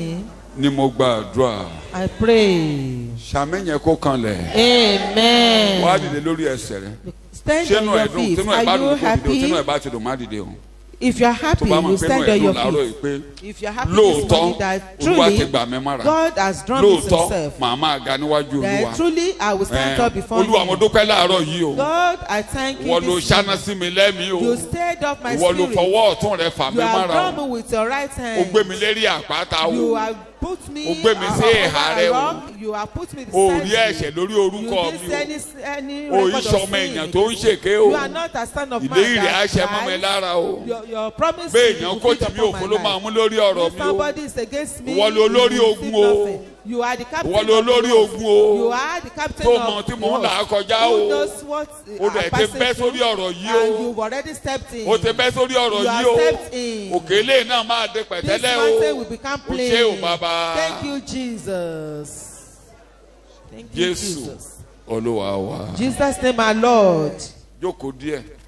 ni mo gbàdúrà I pray. sàmìyàn kó kanlẹ̀ Amen. wàá dìde lórí ẹsẹ̀ rẹ Stand sínú on your ẹ̀dùn feet. sínú ẹ̀ bá Are dùn you kó dìde o sínú ẹ̀ happy? bá ti dùn má dìde o If you're tó happy, bá you mọ̀ pé inú stand on ẹ̀ dùn your láàárọ̀ yìí feet. pé If you're happy this lóòótọ́ morning that olúwa ti truly gbà mí mára God has drawn me to lóòótọ́ himself, màá máa ga níwájú that olúwa truly I will stand up Ẹ̀, before olúwa mo you. dúpẹ́ láàárọ̀ yìí o God, I thank you. ìwọ ló this ṣáná morning. sí mi lẹ́mìí o You stirred up my ìwọ ló spirit. fọwọ́ ọ̀tún rẹ fà mí You have mára drawn o me with your right o hand. gbé mi lérí àpáta You o have put me O gbé mi sí over ìhà rẹ a o. rock. You have put me o beside rí you. ẹ̀ṣẹ̀ lórí You orúkọ didn't mi say o any, any o record ìṣọmọ of sin. èèyàn tó ń ṣèké o You are not a son of man ìlérí rẹ̀ á that ṣe mọ́ mi lies. lára o Your, your promise bẹ́ẹ̀ will èèyàn be kó fulfilled tì mí upon òfo my ló máa life. mú lórí ọ̀rọ̀ If mi o somebody is against me, Ìwọ lo you olórí will ogun receive o. nothing. You are the captain ìwọ ló of the lórí host. ogun o You are the captain tó of mọ tí the mò ń là á host. kọjá Who o knows what o are dẹ̀ ti passing bẹ́ through, sórí ọ̀rọ̀ yìí and o you've already stepped in. o ti bẹ́ sórí ọ̀rọ̀ You have yìí o stepped in. òkè ilé náà máa dé This pẹ̀tẹ́lẹ̀ mountain o will become o plain. ṣé o bàbá Thank you, Jesus. Thank you, jésù Jesus. olúwa wa Jesus name our Lord. jókòó díẹ̀